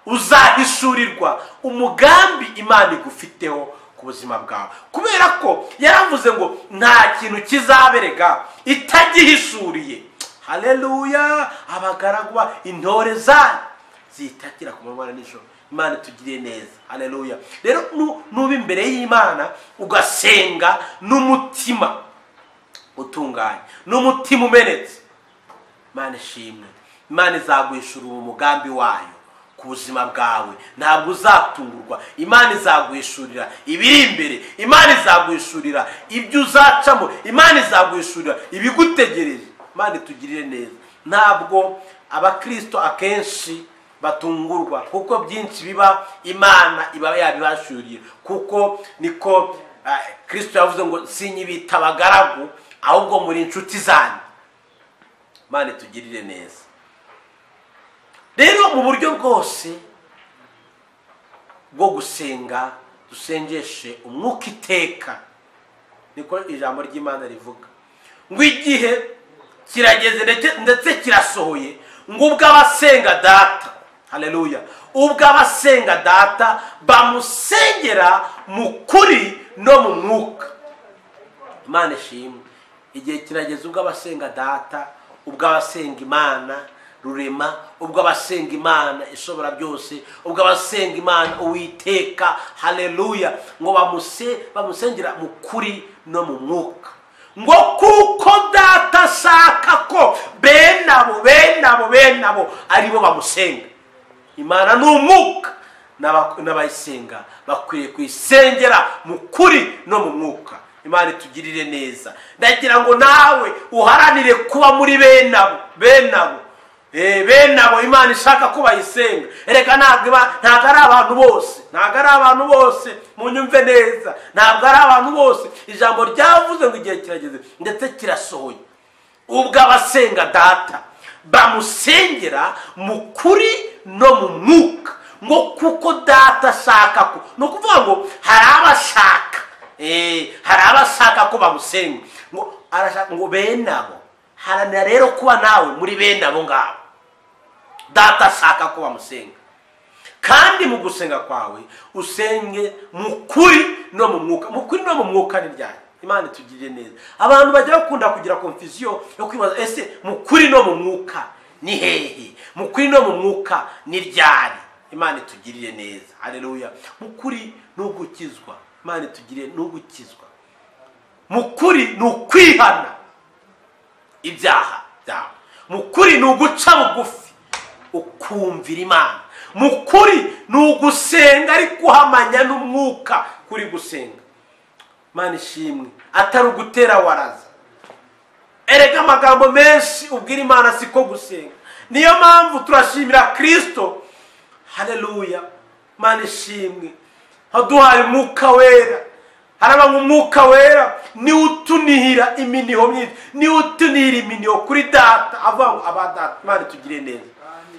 uzahishurirwa umugambi imana igufiteho ku buzima bwawe kubera ko yaravuze ngo nta kintu kizaberega itagihishuriye haleluya abagaragu ba intore zanyu zitakira ku manywa na nijoro imana itugiriye neza haleluya rero nu- nuba imbere y'imana ugasenga n'umutima utunganye n'umutima umenetse imana ishimwe imana izaguhishura uwo mugambi wayo ku buzima bwawe ntabwo uzatungurwa imana izaguhishurira ibiri imbere imana izaguhishurira ibyo uzacamo imana izaguhishurira ibigutegereje imana itugirire neza ntabwo abakristo akenshi batungurwa kuko byinshi biba imana iba yabibashuriye kuko niko ah, kristo yavuze ngo sinyibita abagaragu ahubwo muri inshuti zanyu imana itugirire neza rero mu buryo bwose bwo gusenga dusengeshe umwuka iteka niko ijambo ry'imana rivuga ngo igihe kirageze ndetse- ndetse kirasohoye ngo ubwo abasenga data haleluya ubwo abasenga data bamusengera mu kuri no mu mwuka imana ishimwe igihe kirageze ubwo abasenga data ubwo abasenga imana rurema ubwo abasenga imana ishobora byose ubwo abasenga imana uwiteka haleluya ngo bamuse bamusengera mu kuri no mu mwuka ngo kuko data ashaka ko bene abo bene abo bene abo aribo bamusenga imana ni umwuka n'aba- n'abayisenga bakwiriye kuyisengera mu kuri no mu mwuka imana itugirire neza ndagira ngo nawe uharanire kuba muri bene abo bene abo Eh, bene abo imana ishaka ko bayisenga reka ntabwo iba- ntabwo ari abantu bose ntabwo ari abantu bose munyumve neza ntabwo ari abantu bose ijambo ryavuze ngo igihe kirageze ndetse kirasohoye ubwo abasenga data bamusengera mu kuri no mu mwuka ngo kuko data ashaka ko ni ukuvuga ngo hari abashaka eh, hari abashaka ko bamusenga ngo arashaka ngo bene abo haranira rero kuba nawe muri bene abo ngabo data ashaka ko bamusenga kandi mu gusenga kwawe usenge mu kuri no mu mwuka mu kuri no mu mwuka ni ryari imana itugirire neza abantu bajya bakunda kugira konfisiyo yo kwibaza ese mu kuri no mu mwuka ni hehe mu kuri no mu mwuka ni ryari imana itugirire neza haleluya mu kuri ni ugukizwa imana itugirire ni ugukizwa mu kuri ni ukwihana ibyaha byawe mu kuri ni uguca bugufi ukumvira imana mu kuri ni ugusenga ariko uhamanya n'umwuka kuri gusenga mana ishimwe atari ugutera waraza erega amagambo menshi ubwira imana siko gusenga niyo mpamvu turashimira kirisito hareruya mana ishimwe haduhaye umwuka wera haraba umwuka wera niwe utunihira iminiho myinshi niwe utunihira iminiho kuri data avuga ngo aba data imana itugire neza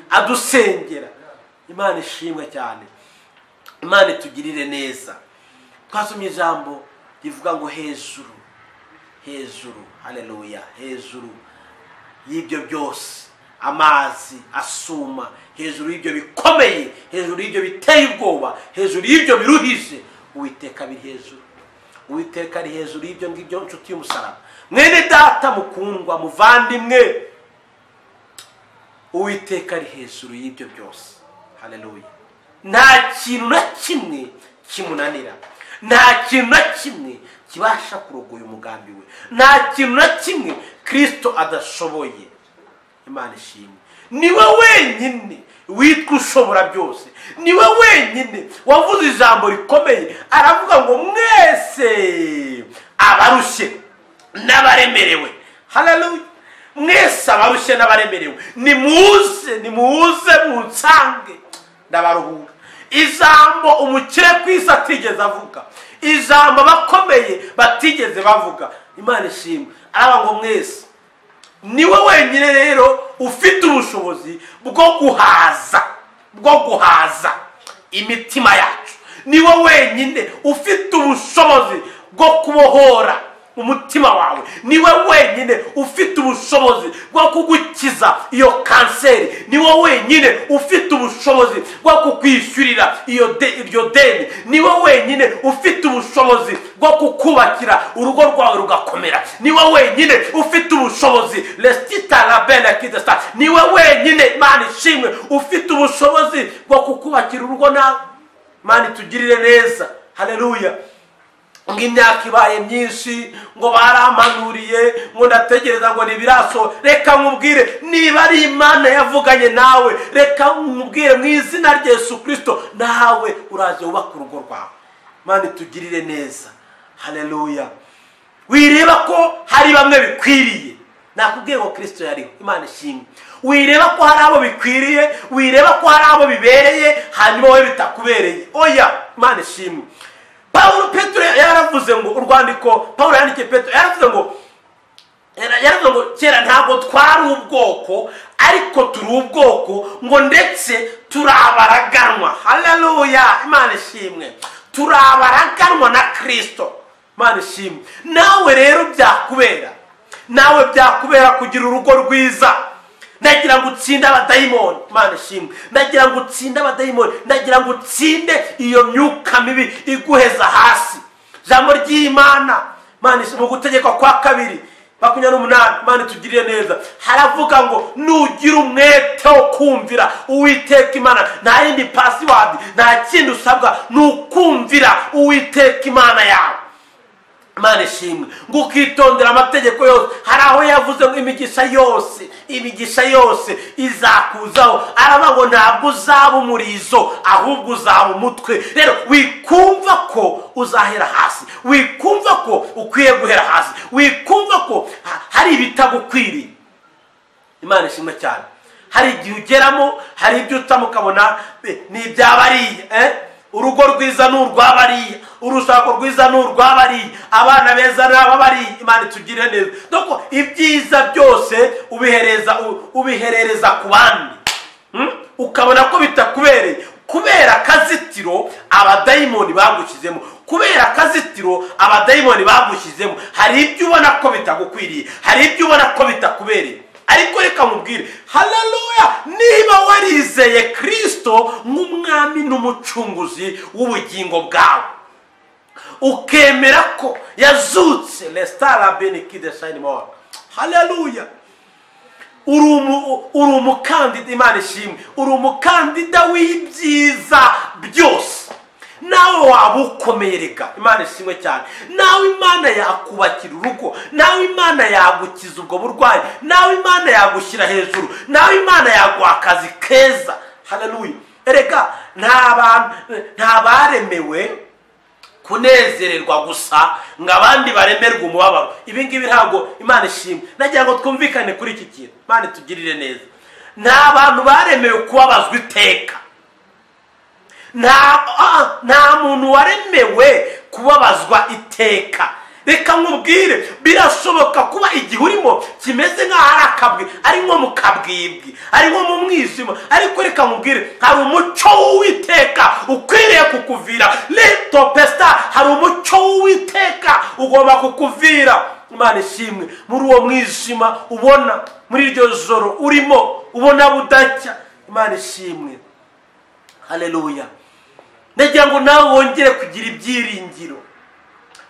adusengera imana ishimwe cyane imana itugirire neza twasomye ijambo rivuga ngo hejuru hejuru hareruya hejuru y'ibyo byose amazi asuma hejuru y'ibyo bikomeye hejuru y'ibyo biteye ubwoba hejuru y'ibyo biruhije uwiteka biri hejuru uwiteka ari hejuru y'ibyo ngibyo nshuti y'umusaraba mwene data mukundwa muvandimwe uwiteka ari hejuru y'ibyo byose hareruya nta kintu na kimwe kimunanira nta kintu na kimwe kibasha kurogoya umugambi we nta kintu na kimwe kirisito adashoboye imana ishimwe niwe wenyine witwa ushobora byose niwe wenyine wavuze ijambo rikomeye aravuga ngo mwese abarushye n'abaremerewe hararuye mwese abarushye n'abaremerewe nimuze nimuze munsange ndabaruhura ijambo umukire ku isi atigeze avuga ijambo abakomeye batigeze bavuga imana ishimwe araba ngo mwese niwe wenyine rero ufite ubushobozi bwo guhaza bwo guhaza imitima yacu niwe wenyine ufite ubushobozi bwo kubohora umutima wawe niwe wenyine ufite ubushobozi bwo kugukiza iyo kanseri niwe wenyine ufite ubushobozi bwo kukwishyurira iryo deni niwe wenyine ufite ubushobozi bwo kukubakira urugo rwawe rugakomera niwe wenyine ufite ubushobozi resitita rabena kidesita niwe wenyine imana ishimwe ufite ubushobozi bwo kukubakira urugo nawe imana itugirire neza hareruya ngo imyaka ibaye myinshi ngo barampanuriye ngo ndategereza ngo ntibiraso reka nkubwire niba ari imana yavuganye nawe reka nkubwire mu izina rya Yesu kirisito nawe uraje wubaka urugo rwawe mani tugirire neza hareruya wireba ko hari bamwe bikwiriye nakubwiye ngo kirisito yariho imana ishimwe wireba ko hari abo bikwiriye wireba ko hari abo bibereye hanyuma wowe bitakubereye oya imana ishimwe paul petero yaravuze ngo urwandiko paul yandikiye petero yaravuze ngo yaravuze ngo kera ntabwo twari ubwoko ariko turi ubwoko ngo ndetse turabaraganwa hararuya imana ishimwe turabaraganwa na kirisito imana ishimwe nawe rero byakubera nawe byakubera kugira urugo rwiza ndagira ngo utsinde abadayimoni imana ishimwe ndagira ngo utsinde abadayimoni ndagira ngo utsinde iyo myuka mibi iguheza hasi ijambo ry'imana imana ishimwe gutegekwa kwa kabiri makumyabiri n'umunani imana itugirire neza haravuga ngo nugira umwete wo kumvira uwiteka imana nta yindi pasiwadi nta kindi usabwa ni ukumvira uwiteka imana yawe imana ishimwe ngo ukitondera amategeko yose hari aho yavuze ngo imigisha yose imigisha yose izakuzaho aravuga ngo ntabwo uzaba umurizo ahubwo uzaba umutwe rero wikumva ko uzahera hasi wikumva ko ukwiye guhera hasi wikumva ko hari ibitagukwiriye imana ishimwe cyane hari igihe ugeramo hari ibyo utamo ukabona ni ibyabariye urugo rwiza ni urw'abariya urushako rwiza ni urw'abariya abana beza ni ababariya imana itugire neza doko ibyiza byose ubihereza ubiherereza ku bandi ukabona ko bitakubereye kubera akazitiro abadayimoni bagushyizemo kubera akazitiro abadayimoni bagushyizemo hari ibyo ubona ko bitagukwiriye hari ibyo ubona ko bitakubereye ariko reka mubwire hararuya niba warizeye kirisito nk'umwami n'umucunguzi w'ubugingo bwawe ukemera ko yazutse resitara benikide shayini moro hararuya uri umukandida imana ishimwe uri umukandida w'ibyiza byose nawe waba ukomereka imana ishimwe cyane nawe imana yakubakira urugo nawe imana yagukiza ubwo burwayi nawe imana yagushyira hejuru nawe imana yaguha akazi keza hararuye erega nta bantu nta baremewe kunezererwa gusa ngo abandi baremerwe umubabaro ibi ngibi ntabwo imana ishimwe nagira ngo twumvikane kuri iki kintu imana itugirire neza nta bantu baremewe kubabazwa iteka nta ah, nta muntu waremewe kubabazwa iteka reka nkubwire birashoboka kuba igihe urimo kimeze nk'aho ari akabwi ari nko mu kabwibwi ari nko mu mwijima ariko reka nkubwire hari umuco w'uwiteka ukwiriye kukuvira leto pesita hari umuco w'uwiteka ugomba kukuvira imana ishimwe muri uwo mwijima ubona muri iryo joro urimo ubona budacya imana ishimwe hareruya ndagira ngo nawe wongere kugira ibyiringiro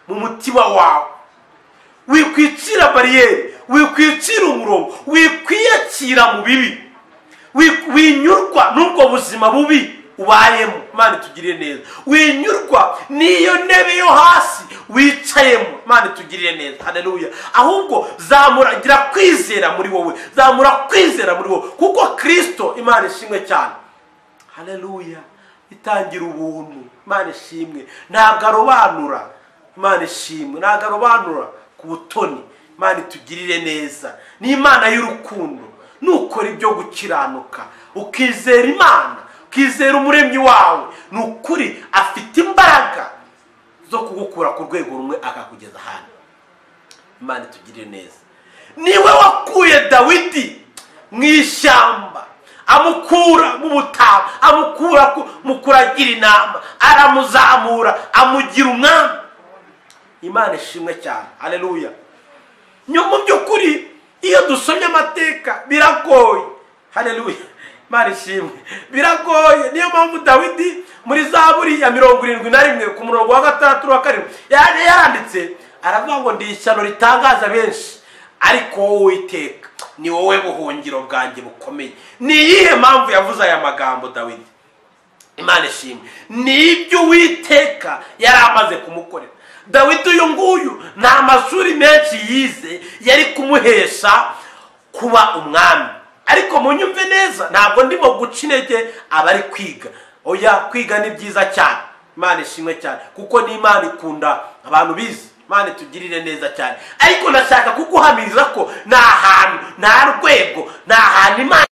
mu mutima wawe wikwicira bariyeri wikwicira umurongo wikwiyakira mu bibi winyurwa n'ubwo buzima bubi ubayemo imana itugirire neza winyurwa n'iyo ntebe yo hasi wicayemo imana itugirire neza hareruya ahubwo zamura gira kwizera muri wowe zamura kwizera muri wowe kuko kirisito imana ishimwe cyane hareruya itangira ubuntu imana ishimwe ntabwo arobanura imana ishimwe ntabwo arobanura ku butoni imana itugirire neza ni imana y'urukundo nukora ibyo gukiranuka ukizera imana ukizera umuremyi wawe ni ukuri afite imbaraga zo kugukura ku rwego rumwe akakugeza ahandi imana itugirire neza niwe wakuye dawidi mu ishyamba amukura mu butayu amukura mu kuragira inama aramuzamura amugira umwami imana ishimwe cyane hareruya mu by'ukuri iyo dusomye amateka biragoye hareruya imana ishimwe biragoye niyo mpamvu dawidi muri za buriya mirongo irindwi na rimwe ku murongo wa gatandatu wa karindwi yari yaranditse aravuga ngo ndi ishyano ritangaza benshi ariko wowe witeka ni wowe buhungiro bwanjye bukomeye ni iyihe mpamvu yavuze aya magambo dawidi imana ishimwe ni ibyo uwiteka yari amaze kumukorera dawidi uyu nguyu ni amashuri menshi yize yari kumuhesha kuba umwami ariko munyumve neza ntabwo ndimo guca intege abari kwiga oya kwiga ni byiza cyane imana ishimwe cyane kuko ni imana ikunda abantu bize imana itugirire neza cyane ariko nashaka kuguhamiriza ko ni ahantu nta rwego ni ahantu imana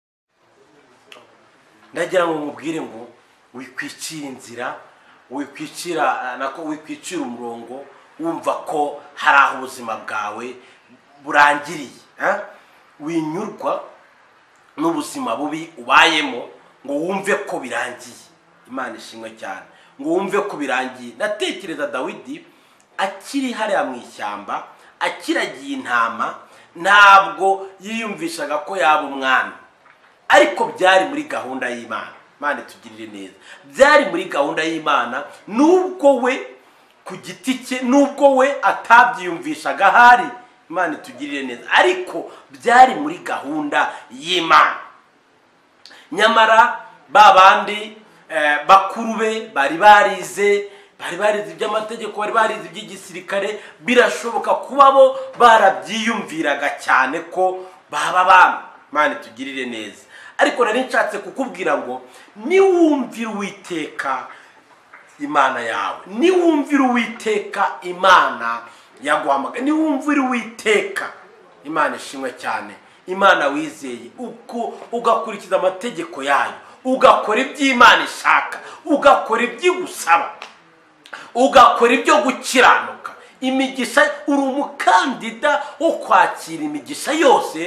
ndagira ngo mubwire ngo wikwicira inzira wikwicira nako wikwicira umurongo wumva ko hari aho ubuzima bwawe burangiriye winyurwa n'ubuzima bubi ubayemo ngo wumve ko birangiye imana ishimwe cyane ngo wumve ko birangiye natekereza dawidi akiri hariya mu ishyamba akiragiye intama ntabwo yiyumvishaga ko yaba umwami ariko byari muri gahunda y'imana imana itugirire neza byari muri gahunda y'imana nubwo we ku giti cye nubwo we atabyiyumvishaga ahari imana itugirire neza ariko byari muri gahunda y'imana nyamara ba bandi bakuru be bari barize bari barize iby'amategeko bari barize iby'igisirikare birashoboka kuba bo barabyiyumviraga cyane ko baba bana imana itugirire neza ariko nari nshatse kukubwira ngo niwumvira uwiteka imana yawe niwumvira uwiteka imana yaguhamagara niwumvira uwiteka imana ishimwe cyane imana wizeye uko ugakurikiza amategeko yayo ugakora iby'imana ishaka ugakora iby'igusaba ugakora ibyo gukiranuka imigisha uri umukandida wo kwakira imigisha yose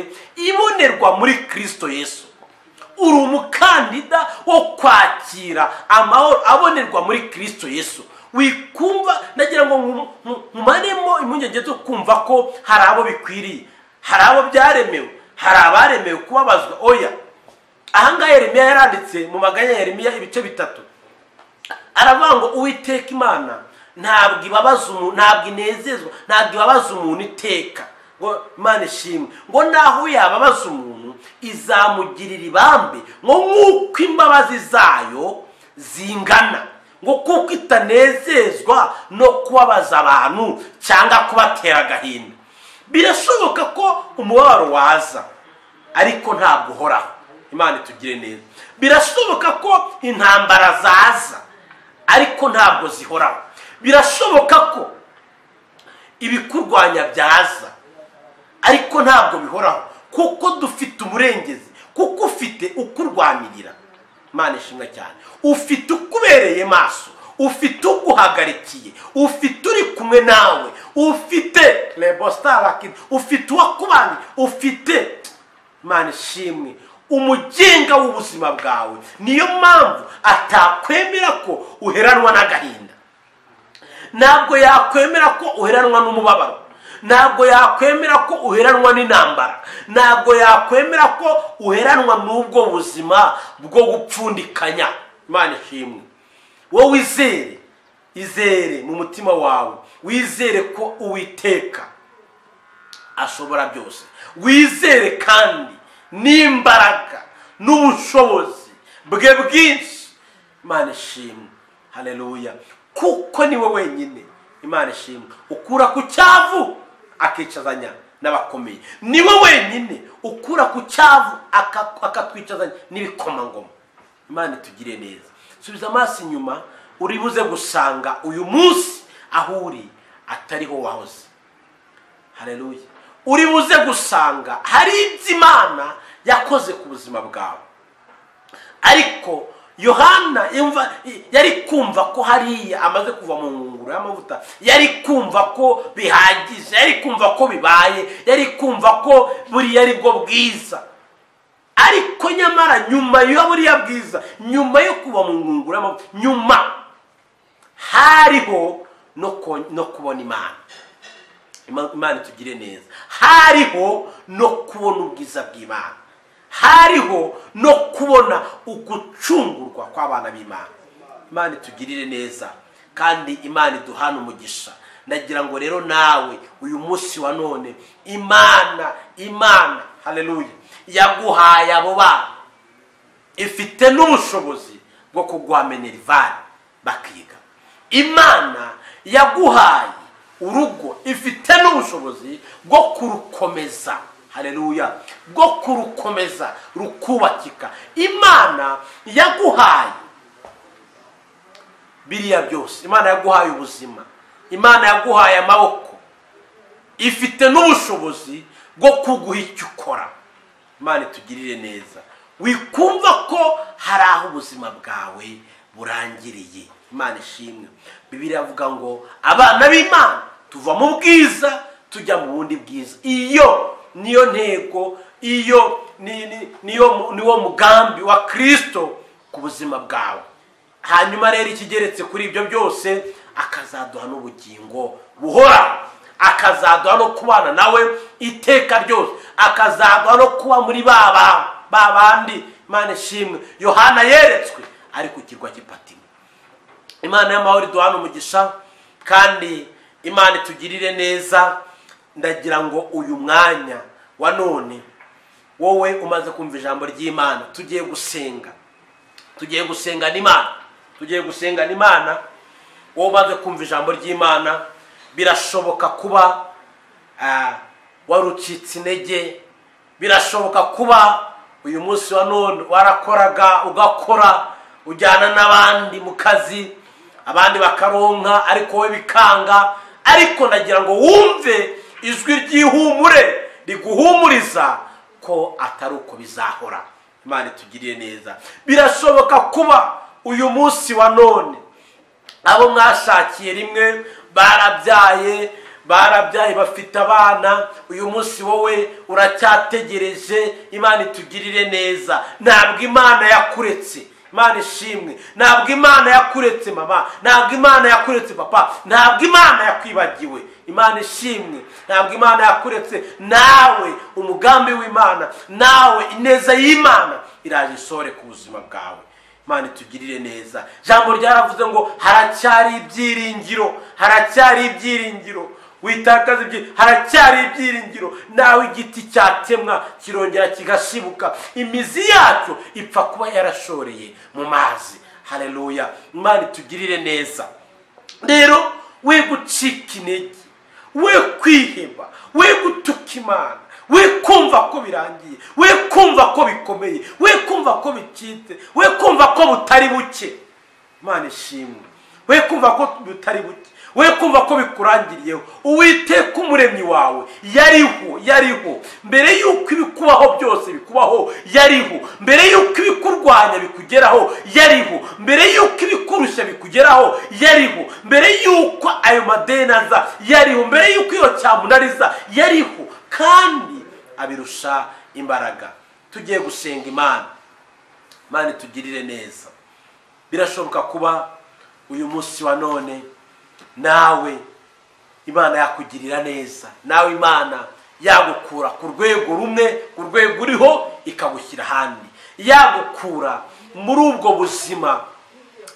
ibonerwa muri kirisito yesu uri umukandida wo kwakira amahoro abonerwa muri kirisito yesu wikumva nagira ngo nkumanemo impungenge zo kumva ko hari abo bikwiriye hari abo byaremewe hari abaremewe kubabazwa oya ahangaha Yeremiya yaranditse mu maganya ya Yeremiya ibice bitatu aravuga ngo uwiteka imana ntabwo ibabaza umuntu ntabwo inezezwa ntabwo ibabaza umuntu iteka ngo imana ishimwe ngo naho yababaza umuntu izamugirira ibambe ngo nk'uko imbabazi zayo zingana ngo kuko itanezezwa no kubabaza abantu cyangwa kubatera agahinda birashoboka ko umubabaro waza ariko ntabwo uhoraho imana itugire neza birashoboka ko intambara zaza ariko ntabwo zihoraho birashoboka ko ibikurwanya byaza ariko ntabwo bihoraho kuko dufite umurengezi kuko ufite ukurwanirira imana ishimwe cyane ufite ukubereye maso ufite uguhagarikiye ufite uri kumwe nawe ufite rebositari ufite uwakubaniye ufite imana ishimwe umugenga w'ubuzima bwawe niyo mpamvu atakwemera ko uheranwa n'agahinda ntabwo yakwemera ko uheranwa n'umubabaro ntabwo yakwemera ko uheranwa n'intambara ntabwo yakwemera ko uheranwa n'ubwo buzima bwo gupfundikanya imana ishimwe wowe wizere izere mu mutima wawe wizere ko uwiteka ashobora byose wizere kandi n'imbaraga n'ubushobozi bwe bwinshi imana ishimwe hareruya kuko ni we wenyine imana ishimwe ukura ku cyavu akicazanya n'abakomeye ni we wenyine ukura ku cyavu akatwicazanya n'ibikomangoma imana itugire neza subiza amaso inyuma uri buze gusanga uyu munsi aho uri atariho wahoze hareruye uri buze gusanga hari ibyo imana yakoze ku buzima bwawe ariko yohana yari kumva ko hariya amaze kuva mu ngunguru y'amavuta yari kumva ko bihagije yari kumva ko bibaye yari kumva ko buriya ari bwo bwiza ariko nyamara nyuma ya buriya bwiza nyuma yo kuva mu ngunguru y'amavuta nyuma hariho no kubona imana imana itugire neza hariho no kubona ubwiza bw'imana hariho no kubona ugucungurwa kw'abana b'imana imana itugirire neza kandi imana iduhana umugisha ndagira ngo rero nawe uyu munsi wa none imana imana hareruye yaguhaye abo bana ifite n'ubushobozi bwo kuguha minerivare bakiga imana yaguhaye urugo ifite n'ubushobozi bwo kurukomeza hareruya bwo kurukomeza rukubakika imana yaguhaye biriya byose imana yaguhaye ubuzima imana yaguhaye amaboko ifite n'ubushobozi bwo kuguha icyo ukora imana itugirire neza wikumva ko hari aho ubuzima bwawe burangiriye imana ishimwe bibiri avuga ngo abana b'imana tuva mu bwiza tujya mu bundi bwiza iyo niyo ntego iyo niwo mugambi wa kirisito ku buzima bwawe hanyuma rero ikigeretse kuri ibyo byose akazaduha n'ubugingo buhora akazaduha no kubana nawe iteka ryose akazaduha no kuba muri ba bandi imana ishimwe yohana yeretswe ari ku kirwa cy'ipatimo imana y'amahoro iduhana umugisha kandi imana itugirire neza ndagira ngo uyu mwanya wa none wowe umaze kumva ijambo ry'imana tugiye gusenga tugiye gusenga n'imana tugiye gusenga n'imana wowe umaze kumva ijambo ry'imana birashoboka kuba warucitse intege birashoboka kuba uyu munsi wa none warakoraga ugakora ujyana n'abandi mu kazi abandi bakaronka ariko wowe bikanga ariko ndagira ngo wumve ijwi ry'ihumure riguhumuriza ko atari uko bizahora imana itugiriye neza birashoboka kuba uyu munsi wa none abo mwashakiye rimwe barabyaye barabyaye bafite abana uyu munsi wowe uracyategereje imana itugirire neza ntabwo imana yakuretse imana ishimwe ntabwo imana yakuretse mama ntabwo imana yakuretse papa ntabwo imana yakwibagiwe imana ishimwe ntabwo imana yakuretse nawe umugambi w'imana nawe ineza y'imana iraje isore ku buzima bwawe imana itugirire neza ijambo ryaravuze ngo haracyari ibyiringiro haracyari ibyiringiro witakaza ibyo haracyari ibyiringiro nawe igiti cyatemwa kirongera kigashibuka imizi yacyo ipfa kuba yarashoreye mu mazi hareruya imana itugirire neza rero we gucika intege we kwiheba we gutuka imana we kumva ko birangiye we kumva ko bikomeye we kumva ko bicitse we kumva ko butari buke imana ishimwe we kumva ko butari buke we kumva ko bikurangiriyeho uwiteka umuremyi wawe yariho yariho mbere y'uko ibikubaho byose bikubaho yariho mbere y'uko ibikurwanya bikugeraho yariho mbere y'uko ibikurusha bikugeraho yariho mbere y'uko ayo madeni aza yariho mbere y'uko iyo cyamunariza yariho kandi abirusha imbaraga tugiye gusenga imana imana itugirire neza birashoboka kuba uyu munsi wa none nawe imana yakugirira neza nawe imana yagukura ku rwego rumwe ku rwego uriho ikagushyira ahandi yagukura muri ubwo buzima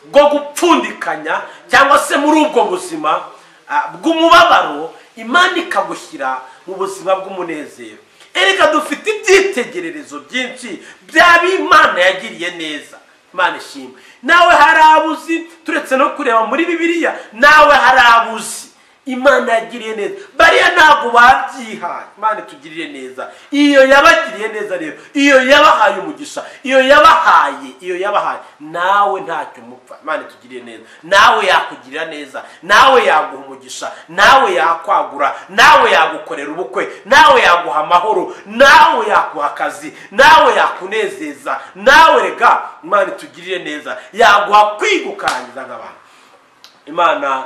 bwo gupfundikanya cyangwa se muri ubwo buzima ah, bw'umubabaro imana ikagushyira mu buzima bw'umunezero ereka dufite ibyitegererezo byinshi by'abimana yagiriye neza imana ishimwe nawe hari abuzi turetse no kureba muri bibiliya nawe hari abuzi imana yagiriye neza bariya ntabwo babyihaye imana itugirire neza iyo yabagiriye neza rero iyo yabahaye umugisha iyo yabahaye iyo yabahaye nawe ntacyo mupfa imana itugirire neza nawe yakugirira neza nawe yaguha umugisha nawe yakwagura nawe yagukorera ubukwe nawe yaguha amahoro nawe yaguha akazi nawe yakunezeza nawe rega imana itugirire neza yaguha kwigukangiza nk'abantu imana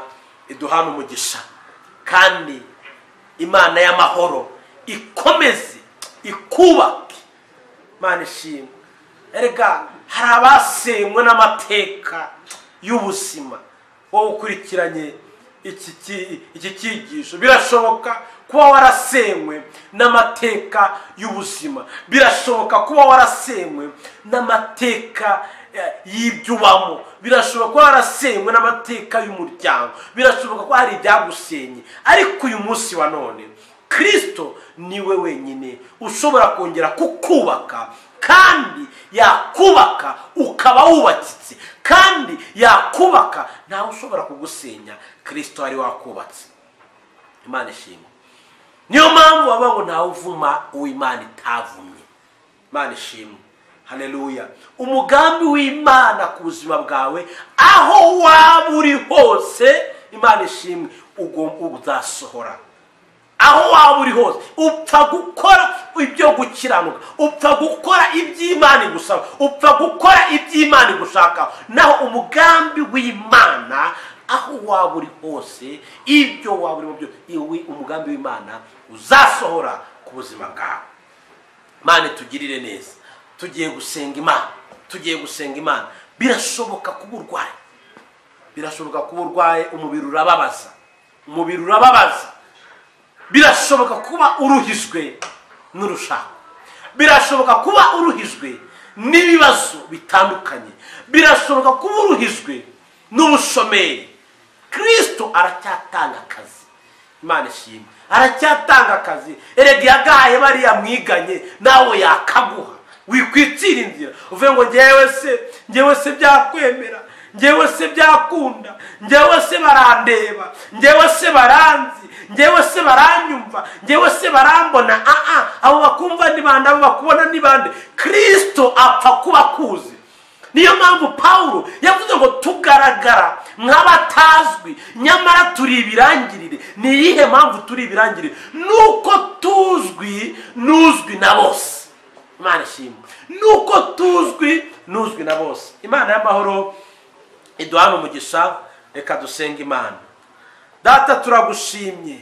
iduhana umugisha kandi imana y'amahoro ikomeze ikubake imana ishimwe erega hari abasenywe n'amateka y'ubuzima wowe ukurikiranye iki ki- iki cyigisho birashoboka kuba warasenywe n'amateka y'ubuzima birashoboka kuba warasenywe n'amateka eh, y'ibyo ubamo birashoboka kuba warasenywe n'amateka y'umuryango birashoboka ko hari ibyagusenye ariko uyu munsi wa none kirisito niwe wenyine ushobora kongera kukubaka kandi yakubaka ukaba wubakitse kandi yakubaka ntawe ushobora kugusenya kirisito wari wakubatse imana ishimwe niyo mpamvu baba ngo ntawe uvuma uwo imana itavumye imana ishimwe hareruya umugambi w'imana ku buzima bwawe aho waba uri hose imana ishimwe ugom- uzasohora aho waba uri hose upfa gukora ibyo gukiranuka upfa gukora iby'imana igusaba upfa gukora iby'imana igushaka naho umugambi w'imana aho waba uri hose ibyo waba urimo byose iwi- umugambi w'imana uzasohora ku buzima bwawe imana itugirire neza tugiye gusenga imana tugiye gusenga imana birashoboka kuba urwaye birashoboka kuba urwaye umubiri urababaza umubiri urababaza birashoboka kuba uruhijwe n'urushako birashoboka kuba uruhijwe n'ibibazo bitandukanye birashoboka kuba uruhijwe n'ubushomeri kirisito aracyatanga akazi imana ishimwe aracyatanga akazi erega yagahaye bariya mwiganye nawe yakaguha wikwicira inzira uvuye ngo ngewe se ngewe se byakwemera ngewe se byakunda ngewe se barandeba ngewe se baranzi ngewe se baranyumva ngewe se barambona aa abo bakumva ni bande abo bakubona ni bande kirisito apfa kuba akuzi niyo mpamvu pawulo yavuze ngo tugaragara nk'abatazwi nyamara turi ibirangirire ni iyihe mpamvu turi ibirangirire nuko tuzwi n'uzwi na bose imana ishimwe nuko tuzwi n'uzwi na bose imana y'amahoro iduhane umugisha reka dusenga imana data turagushimye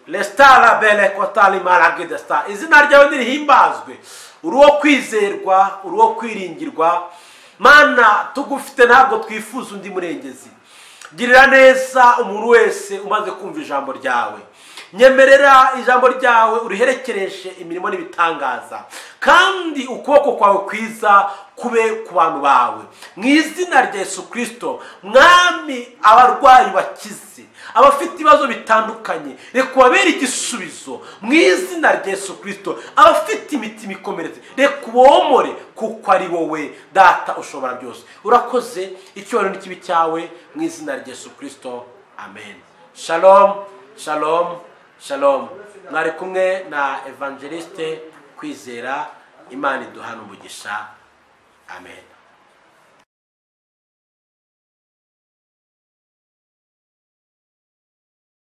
resitara bere kotari maragedesita izina ryawe nirihimbazwe uri uwo kwizerwa uri uwo kwiringirwa mana tugufite ntabwo twifuza undi murengezi girira neza umuntu wese umaze kumva ijambo ryawe nyemerera ijambo ryawe uriherekereshe imirimo n'ibitangaza kandi ukuboko kwawe kwiza kube ku bantu bawe mu izina rya yesu kirisito mwami abarwayi bakize abafite ibibazo bitandukanye reka ubabere igisubizo mu izina rya yesu kirisito abafite imitima ikomeretse reka ubomore kuko ari wowe data ushobora byose urakoze icyubahiro n'ikibi cyawe mu izina rya yesu kirisito amen shalom shalom shalom mwari kumwe na evangeliste kwizera imana iduhana umugisha amen